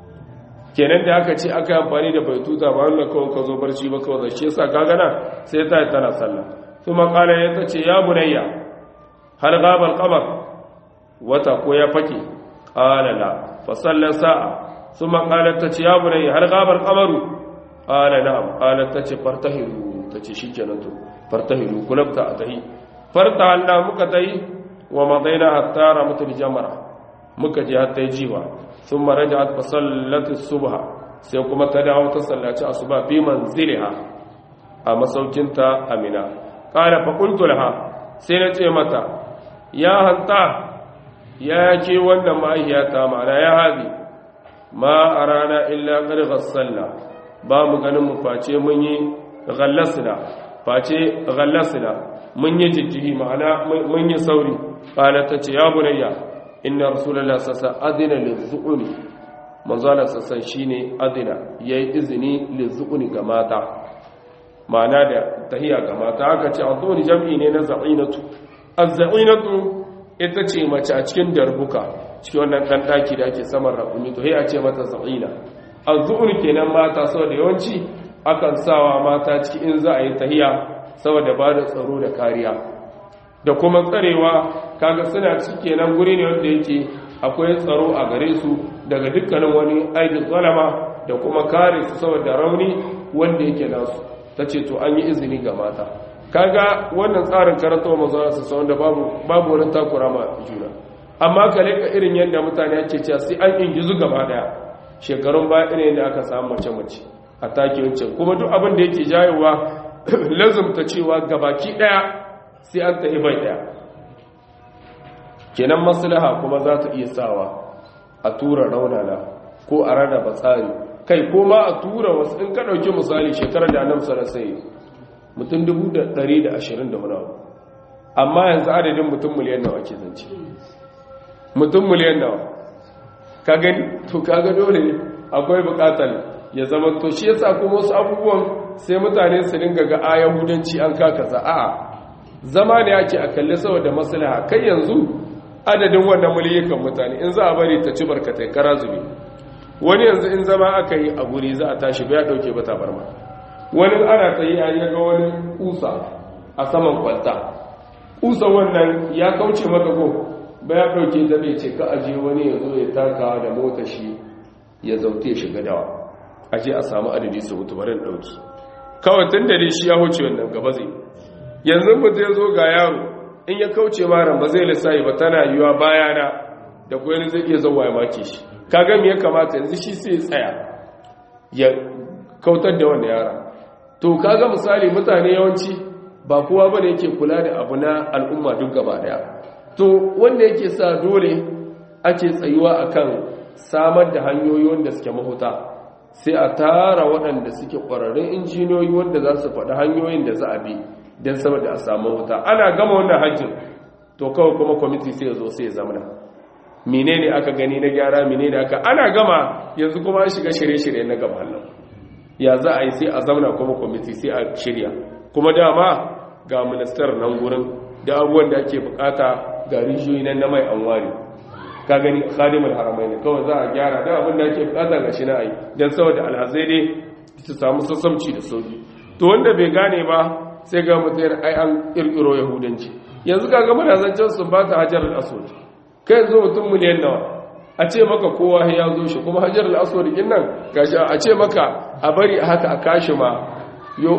kenan da aka ce aka amfani da baituta ba wannan kawai ka zo barci ba kawai shi yasa ka gana sai ta yi tana sallah kuma kala ya ta ce ya bunayya hal gaba alqamar wata ko ya fake qala la fa sallan sa'a kuma kala ta ce ya bunayya hal gaba alqamaru qala na'am qala ta ce fartahiru ta ce shikenan to fartahiru kulabta atahi farta Allah muka tayi wa madaina hatta ramatul jamara muka je hatta jiwa ثم رجعت فصلت الصبح sai kuma ta dawo ta sallaci asuba fi manziliha a masaukinta amina qala fa qultu laha sai na ce mata ya hanta ya ke wannan ma'aihiyata ma'ana ya haɗi ma a rana illa ƙarƙar sallah ba mu ganin mu face mun yi gallasina face gallasina mun yi jijjihi ma'ana mun yi sauri ƙala ta ce ya bunayya inna rasulallah sassa adina lizu'uni manzala sassan shine adina yayi izini lizu'uni ga mata ma'ana da tahiya ga mata aka ce azuni jam'i ne na za'inatu az-za'inatu ita ce mace a cikin darbuka cikin wannan dan daki da ake saman rakumi to sai a ce mata za'ina az-zu'un kenan mata saboda yawanci akan sawa mata ciki in za a yi tahiya saboda ba da tsaro da kariya da kuma tsarewa kaga suna ciki kenan guri ne wanda yake akwai tsaro a gare su daga dukkanin wani aibin zalama da kuma kare su saboda rauni wanda yake nasu ta ce to an yi izini ga mata kaga wannan tsarin karantawa mazana su sau da babu wani takura ma juna amma ka leka irin yadda mutane ake cewa sai an ingizu gaba daya shekarun baya irin yadda aka samu mace-mace a take wancan kuma duk abin da yake jayowa lazumta cewa gabaki daya sai an tafi bai daya kenan maslaha kuma za ta iya sawa a tura raunana ko a rarraba tsari kai ko ma a tura wasu in ka ɗauki misali shekarar da annabi sallallahu alaihi mutum 120 da wani abu amma yanzu adadin mutum miliyan nawa ke zance mutum miliyan nawa ka gani to kaga dole akwai bukatar ya zama to shi yasa kuma wasu abubuwan sai mutane su dinga ga a yahudanci an kakaza a'a zama ne ake a kalle saboda maslaha kai yanzu adadin wannan miliyan mutane in za a bari ta ci barkatai kara zube wani yanzu in zama aka yi a guri za a tashi bai dauke ba tabarma wani ana tsaye a yaga wani kusa a saman kwalta kusa wannan ya kauce maka ko ba ya dauke ta bai ce ka aje wani ya zo ya taka da mota shi ya zaute ya shiga dawa aje a samu adadi su mutu barin dauki kawai tun da shi ya huce wannan gaba zai yanzu mutu ya zo ga yaro in ya kauce maran ba zai lissayi ba tana yiwa bayana da kuwa zai iya zauwa ya make shi kaga me ya kamata yanzu shi sai tsaya ya kautar da wanda yara to kaga misali mutane yawanci ba kowa bane yake kula da abu na al'umma duk gaba daya to wanda yake sa dole ake tsayuwa akan samar da hanyoyi wanda suke mahuta sai a tara waɗanda suke ƙwararrun injiniyoyi wanda za su faɗi hanyoyin da za a bi don saboda a samu mahuta ana gama wannan hajjin to kawai kuma kwamiti sai ya zo sai ya zamana menene aka gani na gyara menene aka ana gama yanzu kuma an shiga shirye-shirye na gaba nan ya za a yi sai a zauna kuma kwamiti sai a shirya kuma dama ga ministar nan gurin da abubuwan da ake bukata ga rijiyoyi nan na mai anwari ka gani khadimul haramai ne kawai za a gyara da abin da ake bukata ga shi na ayi don saboda alhazai dai su samu sassamci da sauki to wanda bai gane ba sai ga mutum ai an kirkiro yahudanci yanzu kaga muna zancen sun ba ta hajar al-aswad kai zo mutum miliyan nawa a ce maka kowa ya zo shi kuma hajar al-aswad din nan gashi a ce maka a bari haka a kashi ma yo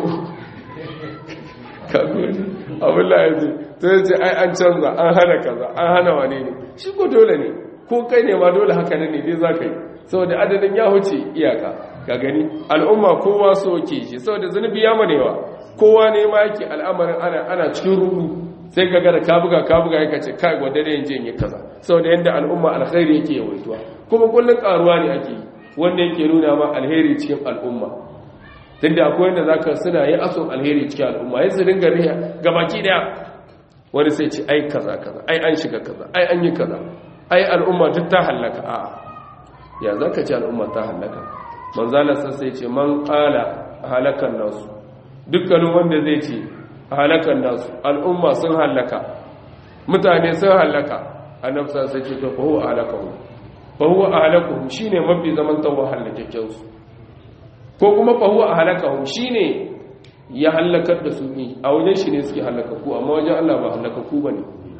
abin la yanzu to yace ai an canza an hana kaza an hana wane ne shi ko dole ne ko kai ne ma dole haka ne dai zaka yi saboda adadin ya huce iyaka ka gani al'umma kowa so ke shi saboda zunubi ya manewa kowa ne ma yake al'amarin ana ana cikin rudu sai ka gara ka buga ka buga yake ce kai gwada da yanzu yin kaza saboda yanda al'umma alkhairi yake yawaituwa kuma kullun karuwa ne ake wanda yake nuna ma alheri cikin al'umma tunda akwai wanda zaka suna yi aso alheri cikin al'umma yanzu su dinga riya gabaki daya wani sai ce ai kaza kaza ai an shiga kaza ai an yi kaza ai al'umma duk ta hallaka a'a ya zaka ce al'umma ta hallaka manzala sai ce man qala halakan nasu dukkanin wanda zai ce halakan nasu al'umma sun hallaka mutane sun hallaka annabi sai ce to fa huwa halakahu fa huwa halakahu shine mafi zaman tawa hallakakken su ko kuma fa huwa halakahu shine ya hallakar da su ne a wajen shi ne suke hallakaku amma wajen Allah ba hallakaku bane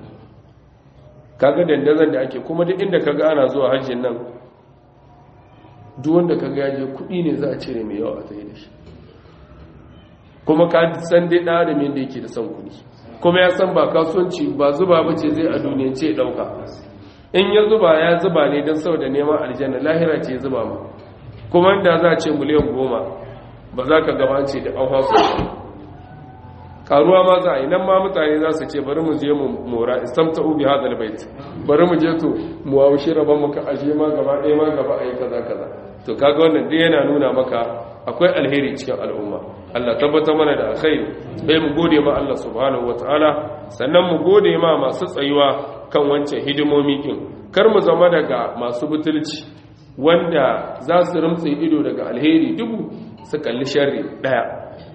kaga dandazon da ake kuma duk inda kaga ana zuwa hajjin nan duk wanda kaga ya je kuɗi ne za a cire mai yawa a tsaye da shi kuma ka san dai ɗan adam yadda yake da son kuɗi kuma ya san ba kasuwanci ba zuba ba ce zai a duniya ce ɗauka in ya zuba ya zuba ne don sau da neman aljanna lahira ce zuba ma kuma inda za a ce miliyan goma ba za ka gabace da an hasu karuwa ma za a yi nan ma mutane za su ce bari mu je mu mora istamta ubi hadal bait bari mu je to mu haushi rabon maka aje ma gaba ɗaya ma gaba a yi kaza kaza to kaga wannan duk yana nuna maka akwai alheri cikin al'umma Allah tabbatar mana da alkhairi bai mu gode ma Allah subhanahu wataala sannan mu gode ma masu tsayuwa kan wancan hidimomi din kar mu zama daga masu butulci wanda za su rumtse ido daga alheri dubu su kalli sharri daya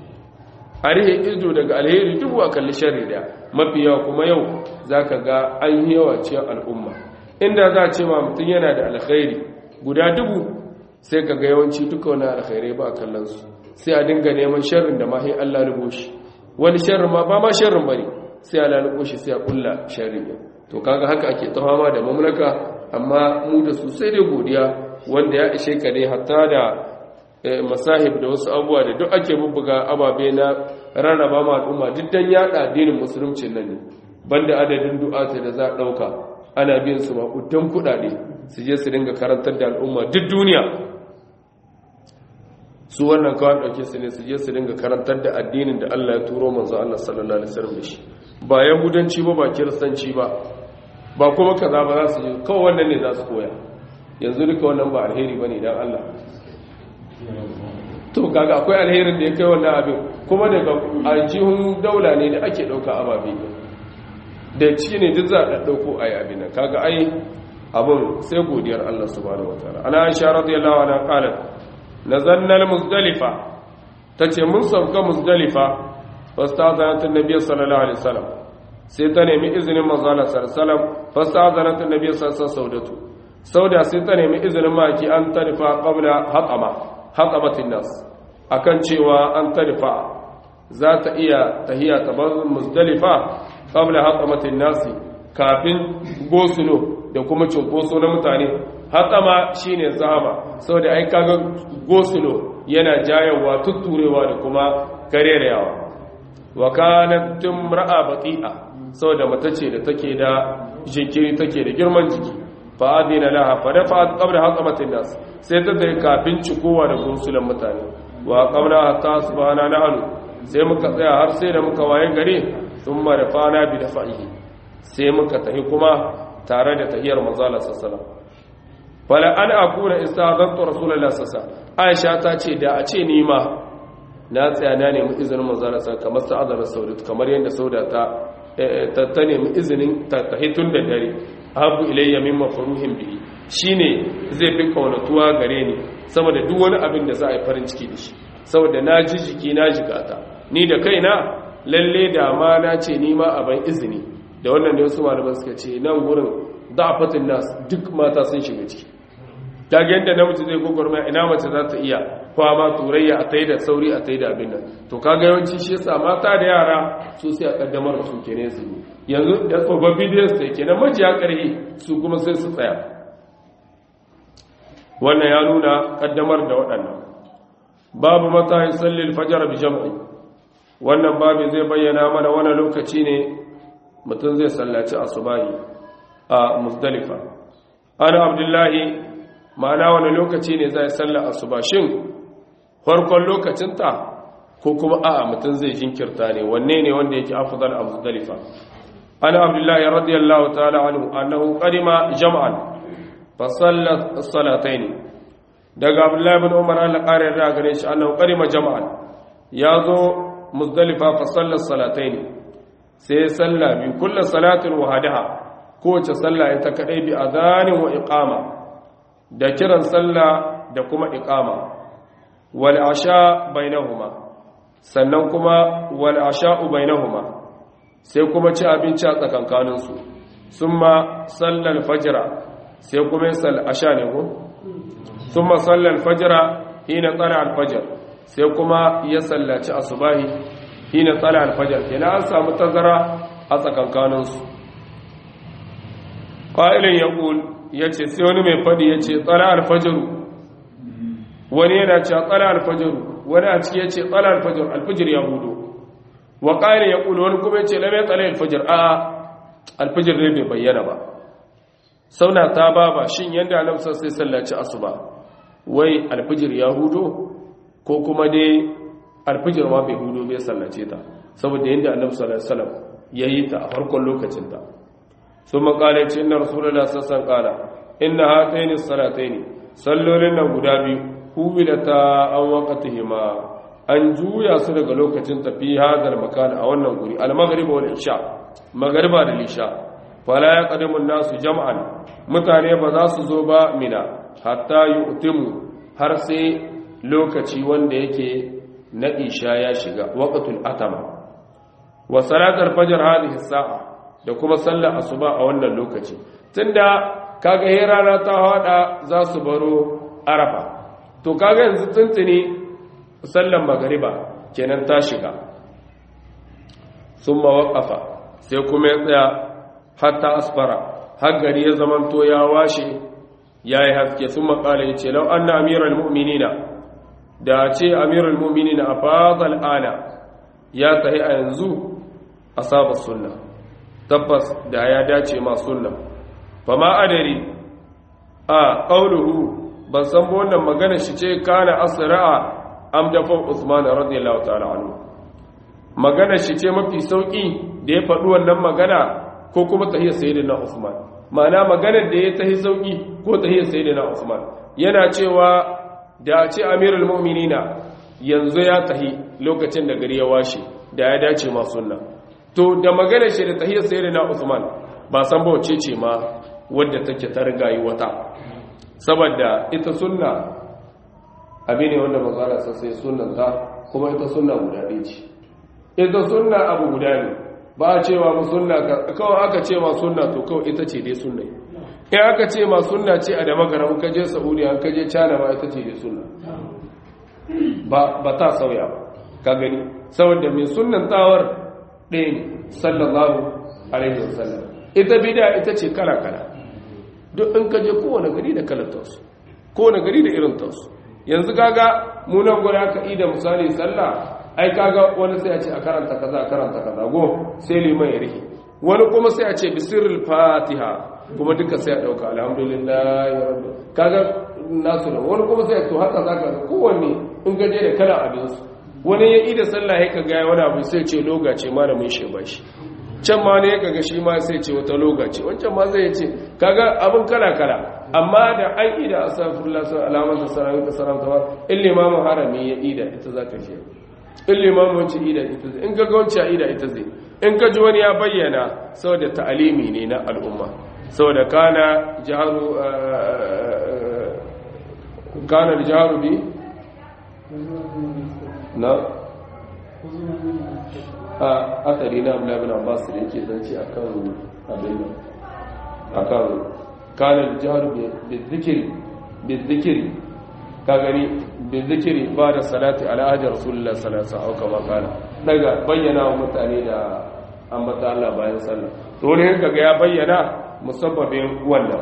a rihe ido daga alheri dubu a kalli sharri daya mafi yawa kuma yau zaka ga an yi yawa cikin al'umma inda za a ce ma mutum yana da alkhairi guda dubu sai ka ga yawanci duka wani alkhairai ba a kallon su sai a dinga neman sharrin da mahi Allah lubo shi wani sharrin ma ba ma sharrin bane sai Allah lubo shi sai a kulla sharrin ya to kaga haka ake tawama da mamlaka amma mu da su sai dai godiya wanda ya ishe ka ne hatta da masahib da wasu abubuwa da duk ake bubbuga ababe na rarraba ma al'umma duk dan yada addinin musulunci nan ne banda adadin du'ata da za a dauka ana biyan su makudan kudade su je su dinga karantar da al'umma duk duniya su wannan kawai ɗauke su ne su je su dinga karantar da addinin da Allah ya turo manzo Allah sallallahu alaihi wasallam da shi ba yahudanci ba ba kiristanci ba ba kuma kaza ba za su je kawai wannan ne za su koya yanzu duka wannan ba alheri bane dan Allah to kaga akwai alherin da ya kai wannan abin kuma daga aljihun daula ne da ake dauka ababe da ciki ne duk za a dauko ayi abin nan kaga ai abun sai godiyar Allah subhanahu wataala ana aisha radiyallahu anha qalat nazalna al-muzdalifa tace mun sauka muzdalifa fastazanat an-nabiy sallallahu alaihi wasallam sai ta nemi izinin manzo Allah sallallahu alaihi wasallam fastazanat an-nabiy sallallahu alaihi wasallam sauda sai ta nemi izinin maki an tarifa qabla hatama hatamatin nas akan cewa an tarifa za ta iya tahiya ta bar muzdalifa qabla hatamatin nas kafin gosulo da kuma cunkoso na mutane hatsama shine zama saboda ai kaga gosulo yana jayawa tutturewa da kuma karerewa wa kanat tumra'a baqi'a saboda mata ce da take da jinkiri take da girman jiki fa adina laha fa dafa'at qabla hatamatin nas sai ta dai kafin cikowa da gosulan mutane wa qabla hatta subhana nahnu sai muka tsaya har sai da muka waye gare thumma rafana bi dafa'ihi sai muka tahi kuma tare da tahiyar manzala sassala fala an akuna istazantu rasulullahi sallallahu aisha ta ce da a ce ni ma na tsaya na nemi izinin manzala sallallahu kamar sa'adar saudat kamar yadda sauda ta ta nemi izinin ta tahitun da dare abu ilayya mimma faruhin bihi shine zai fi kaunatuwa gare ni saboda duk wani abin da za a yi farin ciki da shi saboda na ji jiki na jigata ni da kaina lalle da ma na ce ni ma a ban izini da wannan da wasu malaman suka ce nan gurin da'afatin nas duk mata sun shiga ciki ta ga yadda namiji zai gogorma ina mace za ta iya kwama turayya a tai da sauri a tai da abin nan to kaga yawanci shi yasa mata da yara su sai a kaddamar da su kenan su yanzu da tsofaffi da su kenan majiya karhi su kuma sai su tsaya wannan ya nuna kaddamar da waɗannan babu mata yusalli al-fajr bi jam'i wannan babu zai bayyana mana wani lokaci ne mutum zai sallaci asubahi a musdalifa ana abdullahi ma'ana wani lokaci ne zai salla asuba shin farkon lokacinta ko kuma a mutum zai jinkirta ne wanne ne wanda yake afdal a musdalifa ana abdullahi radiyallahu ta'ala anhu annahu qadima jam'an fa sallat as-salatayn daga abdullahi ibn umar Allah kare da gare shi annahu qadima jam'an yazo musdalifa fa sallat salatayn sai sallah bi kullu salatin wahadaha kowace sallah ita kadai bi adhanin wa iqama da kiran sallah da kuma iqama wal asha bainahuma sannan kuma wal asha'u bainahuma sai kuma ci abinci a tsakankanin su summa sallal fajra sai kuma sal asha ne ko summa sallal fajra hina tsala al fajr sai kuma ya sallaci asubahi hina tsala al fajr kenan an samu tazara a tsakankanin su qa'ilun yaqul yace sai wani mai fadi yace tsala al fajr wani yana cewa tsala al fajr wani a ciki yace tsala al fajr al fajr ya hudu wa qa'ilun yaqul wani kuma yace lam tsala al fajr a al fajr ne bai bayyana ba sauna ta baba shin yanda annabi sai sallaci asuba wai al fajr ya hudu ko kuma dai al fajr ma bai hudu bai sallace ta saboda yanda annabi sallallahu alaihi wasallam yayi ta a farkon lokacin ta ثم قال إن رسول الله صلى الله عليه وسلم قال إن هاتين الصلاتين صلولين غدا biyu hubilata an waqtihima an juya su daga lokacin tafi hadal makan a wannan guri al-maghrib wal isha magriba da isha fala yaqdimu an-nasu jam'an mutane ba za su zo ba mina hatta yu'timu har sai lokaci wanda yake na isha ya shiga waqtul atama wa salatul fajr hadhihi sa'a da kuma sallar asuba a wannan lokaci tunda kaga he rana ta hada za su baro arafa to kaga yanzu tuntuni sallar magariba kenan ta shiga summa waqafa sai kuma ya tsaya hatta asfara har gari ya zamanto ya washe yayi haske summa qala yace law anna amiral mu'minina da ce amiral mu'minina afadal ana ya tahi a yanzu asaba sunna tabbas da ya dace ma sunna fa ma adari a qauluhu ban san ba wannan magana shi ce kana asra'a am dafa Usman radiyallahu ta'ala anhu magana shi ce mafi sauki da ya faɗi wannan magana ko kuma tahiyar sayyidina Usman ma'ana maganar da ya tahi sauki ko tahiyar sayyidina Usman yana cewa da ce amirul mu'minina yanzu ya tahi lokacin da gari ya washe da ya dace ma sunna to da magana shi da tahiyar sayyidina Usman ba san ba wace ce ma wadda take ta rigayi wata saboda ita sunna abin ne wanda mazala sai sunnan ta kuma ita sunna guda ɗaya ce ita sunna abu guda ne ba a cewa mu sunna kawai aka ce ma sunna to kawai ita ce dai sunna in aka ce ma sunna ce a da magaram ka je saudiya ka je china ma ita ce dai sunna ba ta sauya ba ka gani saboda mai sunnan tawar ɗaya ne sallallahu alaihi wasallam ita bida ita ce kala-kala duk in ka je kowane gari da kalantarsu kowane gari da irin tarsu yanzu kaga munan guda ka ida misali sallah ai kaga wani sai a ce a karanta kaza a karanta kaza go sai liman ya rike wani kuma sai a ce bisirul fatiha kuma duka sai a dauka alhamdulillah ya rabbi kaga nasu da wani kuma sai a to haka zaka ga kowanne in ka je da kala abin su wani ya ida sallah ya kaga wani abu sai ce loga ce malamin shi ba shi can ma ne kaga shi ma sai ce wata loga ce wancan ma zai ce kaga abin kala kala amma da an ida astaghfirullah sai alamar da sarawin ka saramta ba in limamin harami ya ida ita zaka ce in limamin wancan ida ita zai in ka ga wancan ida ita zai in ka ji wani ya bayyana saboda ta'alimi ne na al'umma saboda kana jaharu kana jaharu bi na a asali na abu labin abbas da yake zance a kan abin nan a kan kanar jihar bizikiri ka gani bizikiri ba da salati al'ajar rasulullah salasa auka makana daga bayyana wa mutane da ambata Allah bayan sallah to wani yanka ga ya bayyana musabbabin wannan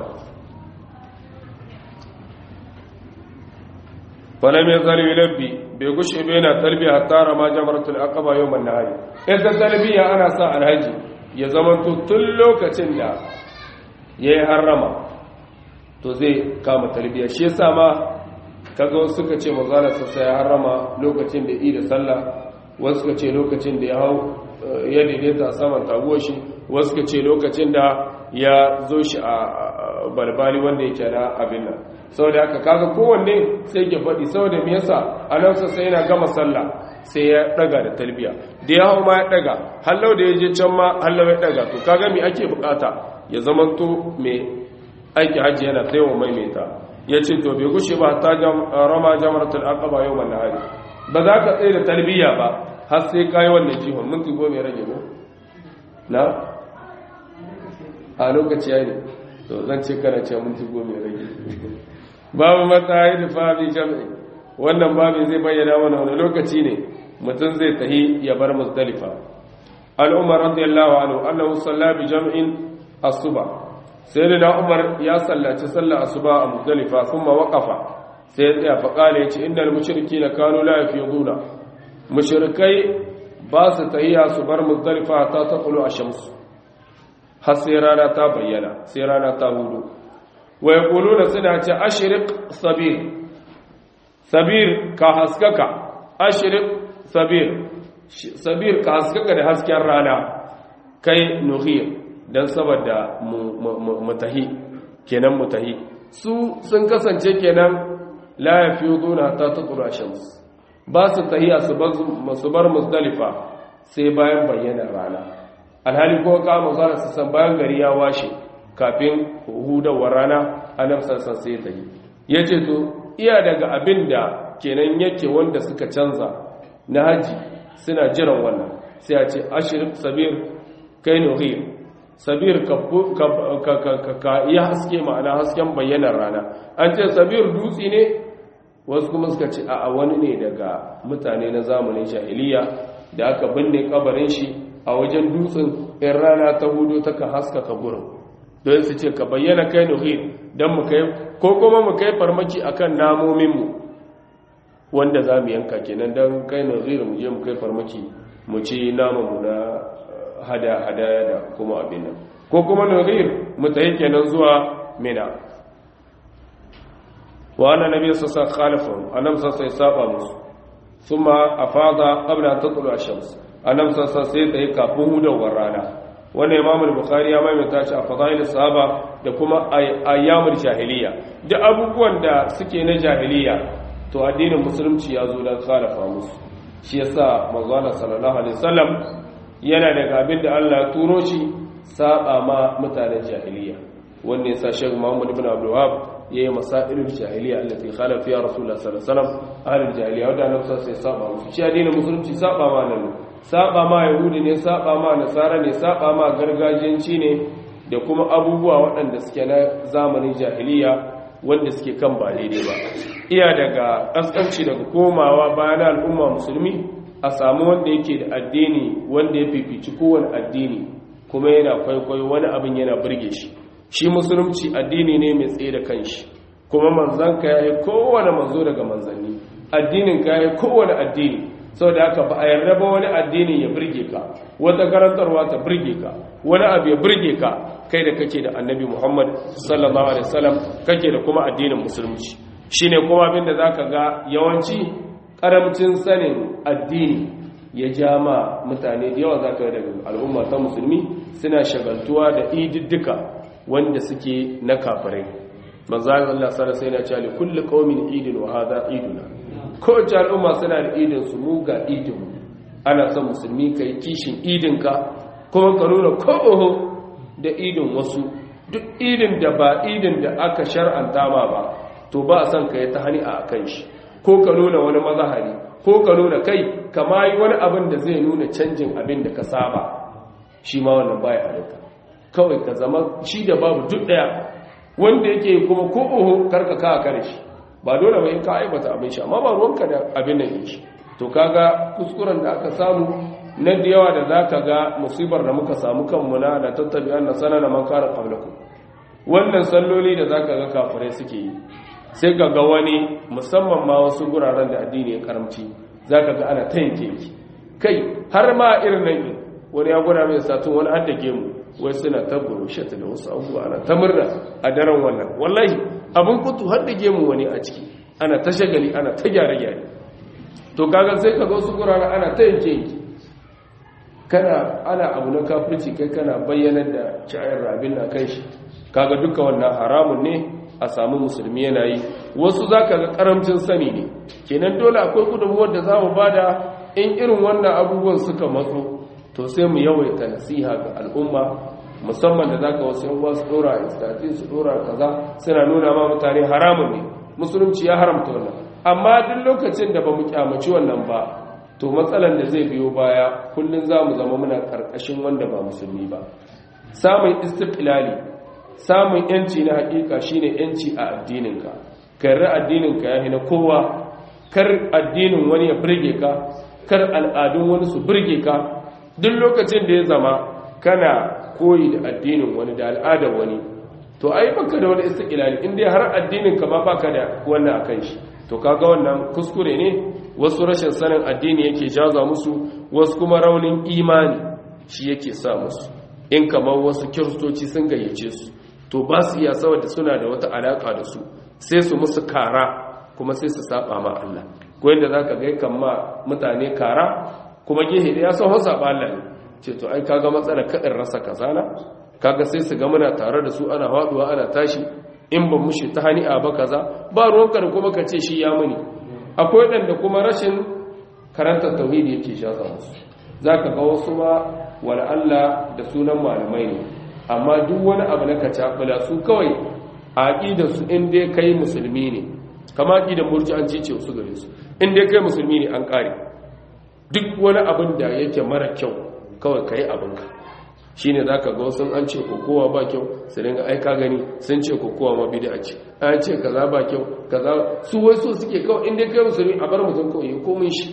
falam ya zali labbi bai gushe bai na talbiya hatta rama jamaratul aqaba yawman nahari idan talbiya ana sa alhaji ya zama tun lokacin da yayi harrama to zai kama talbiya shi yasa ma kaga wasu suka ce manzala sassa ya harrama lokacin da yi da sallah wasu suka ce lokacin da ya hau ya daidaita saman taguwar shi wasu suka ce lokacin da ya zo shi a balbali wanda yake na abin nan saboda haka kaga kowanne sai ke faɗi saboda me yasa annabi sai yana gama sallah sai ya daga da talbiya da ya hau ma ya daga hallau da ya je can ma hallau ya daga to kaga me ake bukata ya zamanto me aiki hajji yana taiwa maimaita ya ce to bai gushe ba ta rama jamaratul aqaba yau wannan hari ba za ka tsaye da talbiya ba har sai kayi wannan jihon minti goma ya rage ko na a lokaci ya ne to zan ce kana ce minti goma ya rage babu matsayi da fabi jam'i wannan babin zai bayyana mana wani lokaci ne mutum zai tahi ya bar muzdalifa al'umar radiyallahu anhu annahu salla bi jam'in asuba sai da umar ya sallaci sallar asuba a muzdalifa kuma waqafa sai ya tsaya fa kale ya ce innal mushrikeena kanu la yafiduna mushrikai ba su tahiya su bar muzdalifa ta taqulu ash-shams har sai rana ta bayyana sai rana ta hudu wa yaquluna suna ce ashriq sabir sabir ka haskaka ashriq sabir sabir ka haskaka da hasken rana kai nuhir dan saboda mutahi kenan mutahi su sun kasance kenan la yafiduna ta taqulu shams ba su tahiya su bar musdalifa sai bayan bayyana rana alhali ko ka mazara su san bayan gari ya washe kafin hudawar rana annabi sassan sai ta yi ya ce to iya daga abin da kenan yake wanda suka canza na haji suna jiran wannan sai a ce ashirin sabir kai nuhir sabir ka iya haske ma'ana hasken bayyanar rana an ce sabir dutse ne wasu kuma suka ce a wani ne daga mutane na zamanin jahiliya da aka binne kabarin shi a wajen dutsen in rana ta hudu ta ka haskaka gurin don su ce ka bayyana kai nuhir don mu kai ko kuma mu kai farmaki akan namominmu wanda za mu yanka kenan don kai nuhir mu je mu kai farmaki mu ci namanmu na hada-hadaya da kuma abin nan ko kuma nuhir mu tayi kenan zuwa mina wa anna nabiy sallallahu alaihi wasallam annabi sallallahu alaihi wasallam musu thumma afada qabla an tatlu ash-shams annabi sallallahu alaihi wasallam sai kafin hudawar rana wannan imam al-bukhari ya maimaita shi a fadail sahaba da kuma ayyamul jahiliya da abubuwan da suke na jahiliya to addinin musulunci ya zo dan khalafa musu shi yasa manzo sallallahu alaihi wasallam yana daga abin da Allah ya turo shi saba ma mutanen jahiliya wanda yasa Sheikh Muhammad ibn Abdul Wahhab yayi masailul jahiliya allati khalafa fiha Rasulullah sallallahu alaihi wasallam ahlul jahiliya wanda annabi sai saba musu shi addinin musulunci saba ma nan saba ma yahudi ne saba ma nasara ne saba ma gargajiyanci ne da kuma abubuwa waɗanda suke na zamanin jahiliya wanda suke kan ba daidai ba iya daga ƙasƙanci daga komawa bayan al'umma musulmi a samu wanda yake da addini wanda ya fifici kowane addini kuma yana kwaikwayo wani abin yana burge shi shi musulunci addini ne mai tsaye da kanshi kuma manzanka ya yi kowane manzo daga manzanni addinin ka ya yi kowane addini sau da aka ba a yarda ba wani addini ya birge ka wata karantarwa ta birge ka wani abu ya birge ka kai da kake da annabi muhammad sallallahu alaihi wasallam kake da kuma addinin musulunci shine kuma abin da zaka ga yawanci karamcin sanin addini ya ja ma mutane da yawa zaka ga daga al'umma ta musulmi suna shagaltuwa da ididdika wanda suke na kafirai manzo Allah sallallahu alaihi wasallam yana cewa kulli qaumin idin wa hadha iduna kowace al'umma suna da idinsu mu ga idinmu ana son musulmi ka yi kishin idinka kuma ka nuna ko'oho da idin wasu duk idin da ba idin da aka shar'anta ma ba to ba a son ka yi ta hani a kan shi ko ka nuna wani mazahari ko ka nuna kai kama yi wani abin da zai nuna canjin abin da ka saba shi ma wannan baya halitta kawai ka zama shi da babu duk daya wanda yake kuma ko'oho karka ka kare shi ba dole ba in ka aibata abin shi amma ba ruwanka da abin nan shi to kaga kuskuren da aka samu na da yawa da zaka ga musibar da muka samu kanmu na da tattabi anna sanana man kana qablakum wannan salloli da zaka ga kafirai suke yi sai ka ga wani musamman ma wasu guraren da addini ya karamci zaka ga ana ta yanke kai har ma irin nan wani ya gura mai satun wani an dake mu wai suna ta burushata da wasu abubuwa ana ta murna a daren wannan wallahi abin kutu har da gemu wani a ciki ana ta shagali ana ta gyare-gyare to kaga sai ka ga wasu gurare ana ta yanke yanki kana ana abu na kafirci kai kana bayyanar da sha'ir rabin na kan shi kaga duka wannan haramun ne a samu musulmi yana yi wasu za ka ga karamcin sani ne kenan dole akwai gudunmuwar da za mu bada in irin wannan abubuwan suka matso to sai mu yawaita nasiha ga al'umma musamman da zaka wasu yan wasu dora istati su dora kaza suna nuna ma mutane haramun ne musulunci ya haramta wannan amma duk lokacin da bamu kyamaci wannan ba to matsalan da zai biyo baya kullun zamu zama muna karkashin wanda ba musulmi ba samun istiqlali samun yanci na hakika shine yanci a addininka karri addininka yahi na kowa kar addinin wani ya burge ka kar al'adun wani su burge ka duk lokacin da ya zama kana koyi da addinin wani da al'adar wani to ai baka da wani istiqlali in dai har addinin ka ma baka da wannan akan shi to kaga wannan kuskure ne wasu rashin sanin addini yake jaza musu wasu kuma raunin imani shi yake sa musu in kamar wasu kiristoci sun gayyace su to ba su iya saboda suna da wata alaka da su sai su musu kara kuma sai su saba ma Allah ko yanda zaka ga kan ma mutane kara kuma gehe da ya san hausa ba Allah ne ce to ai kaga matsala kadin rasa kazana kaga sai su ga muna tare da su ana haduwa ana tashi in ban mushi ta hani'a ba kaza ba ruwanka da kuma ka ce shi ya muni akwai ɗanda kuma rashin karantar tauhidi yake shaza musu zaka ga wasu ma wala Allah da sunan malamai ne amma duk wani abu na kacabula su kawai a aqidar su in dai kai musulmi ne kama aqidar murji'anci ce su gare su in dai kai musulmi ne an kare duk wani abin da yake mara kyau kawai kai abinka shi ne za ka ga wasu an ce kokowa ba kyau su dinga aika gani sun ce kokowa ma bida ce an ce kaza ba kyau kaza su wai so suke kawai inda kai musulmi a bar mutum kawai ya komin shi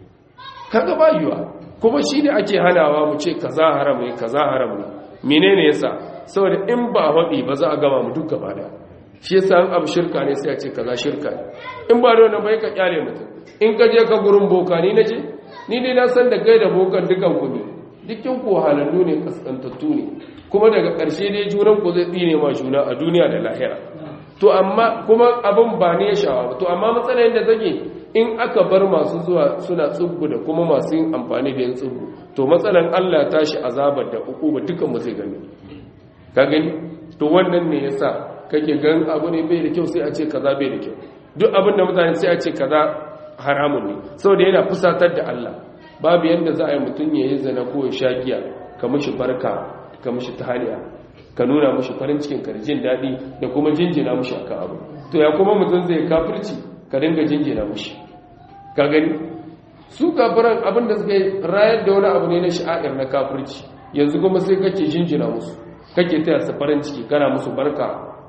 kaga ba yiwa kuma shi ne ake hanawa mu ce kaza haram ne kaza haram ne menene yasa saboda in ba haɗi ba za a gama mu duk gaba da shi yasa an abu shirka ne sai a ce kaza shirka ne in ba da wannan bai ka kyale mutum in ka je ka gurin boka ni na je ni dai na san da kai da bokan dukan ku ne dukkan ku halallu ne kaskantattu ne kuma daga ƙarshe dai juran ku zai tsine ma juna a duniya da lahira to amma kuma abin ba ne ya shawa to amma matsalar da take in aka bar masu zuwa suna tsubbu da kuma masu yin amfani da yin tsubbu to matsalar Allah ta shi azabar da uku ba dukan mu zai gani ka gani to wannan ne yasa kake gan abu ne bai da kyau sai a ce kaza bai da kyau duk abin da mutane sai a ce kaza haramun ne saboda yana fusatar da Allah babu yadda za a yi mutum ya yi zana ko ya sha giya ka mashi barka ka mashi tahaliya ka nuna mashi farin cikin karjin daɗi da kuma jinjina mashi akan abu to ya kuma mutum zai kafirci ka dinga jinjina mashi ka gani su kafiran abin da suka rayar da wani abu ne na sha'ir na kafirci yanzu kuma sai kake jinjina musu kake taya su farin ciki kana musu barka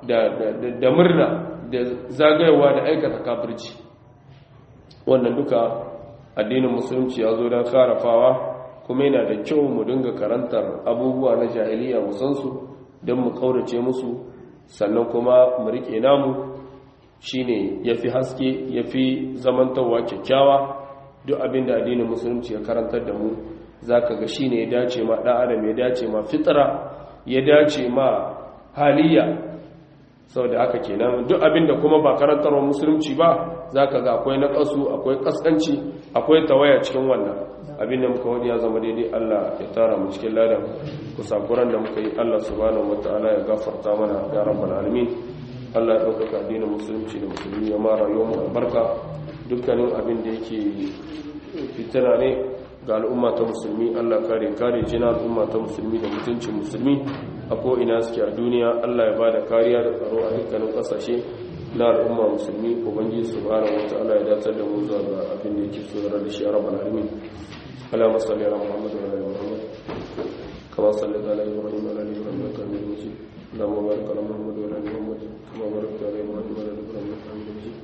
da murna da zagayewa da aikata kafirci wannan duka addinin musulunci ya zo don karafawa kuma yana da kyau mu dinga karantar abubuwa na jahiliya musansu don mu kaurace musu sannan kuma mu rike namu shine yafi haske yafi zamantawa kyakkyawa duk abin da addinin musulunci ya karantar da mu zaka ga shine ya dace ma dan adam ya dace ma fitra ya dace ma haliya saboda haka kenan duk abin da kuma ba karantarwa musulunci ba zaka ga akwai naƙasu akwai kaskanci akwai tawaya cikin wannan abin da muka wani ya zama daidai Allah ya tara mu cikin ladan kusakuran da muka yi Allah subhanahu wataala ya gafarta mana ya rabbal alamin Allah ya ɗaukaka addinin musulunci da musulmi ya mara yau mu albarka dukkanin abin da yake fitina ne ga al'umma ta musulmi Allah kare kare jina al'umma ta musulmi da mutuncin musulmi a ko ina suke a duniya Allah ya bada kariya da tsaro a dukkanin kasashe na al'umma musulmi ubangiji subhanahu wataala ya dace da mu zuwa ga abin da yake so da shi ya rabbal alamin اللهم صل على محمد وعلى ال محمد كما صليت على ابراهيم وعلى ال ابراهيم انك حميد مجيد اللهم بارك على محمد وعلى ال محمد كما باركت على ابراهيم وعلى ال ابراهيم انك حميد مجيد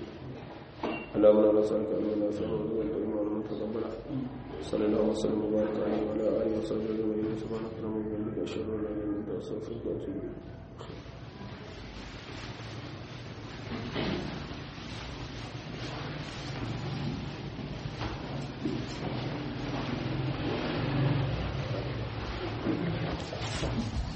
اللهم لا نسالك ان لا نسالك والكريم والمتقبل صلى الله وسلم وبارك عليه وعلى اله وصحبه اجمعين سبحانك اللهم وبحمدك اشهد ان لا اله الا انت استغفرك واتوب اليك Thank you.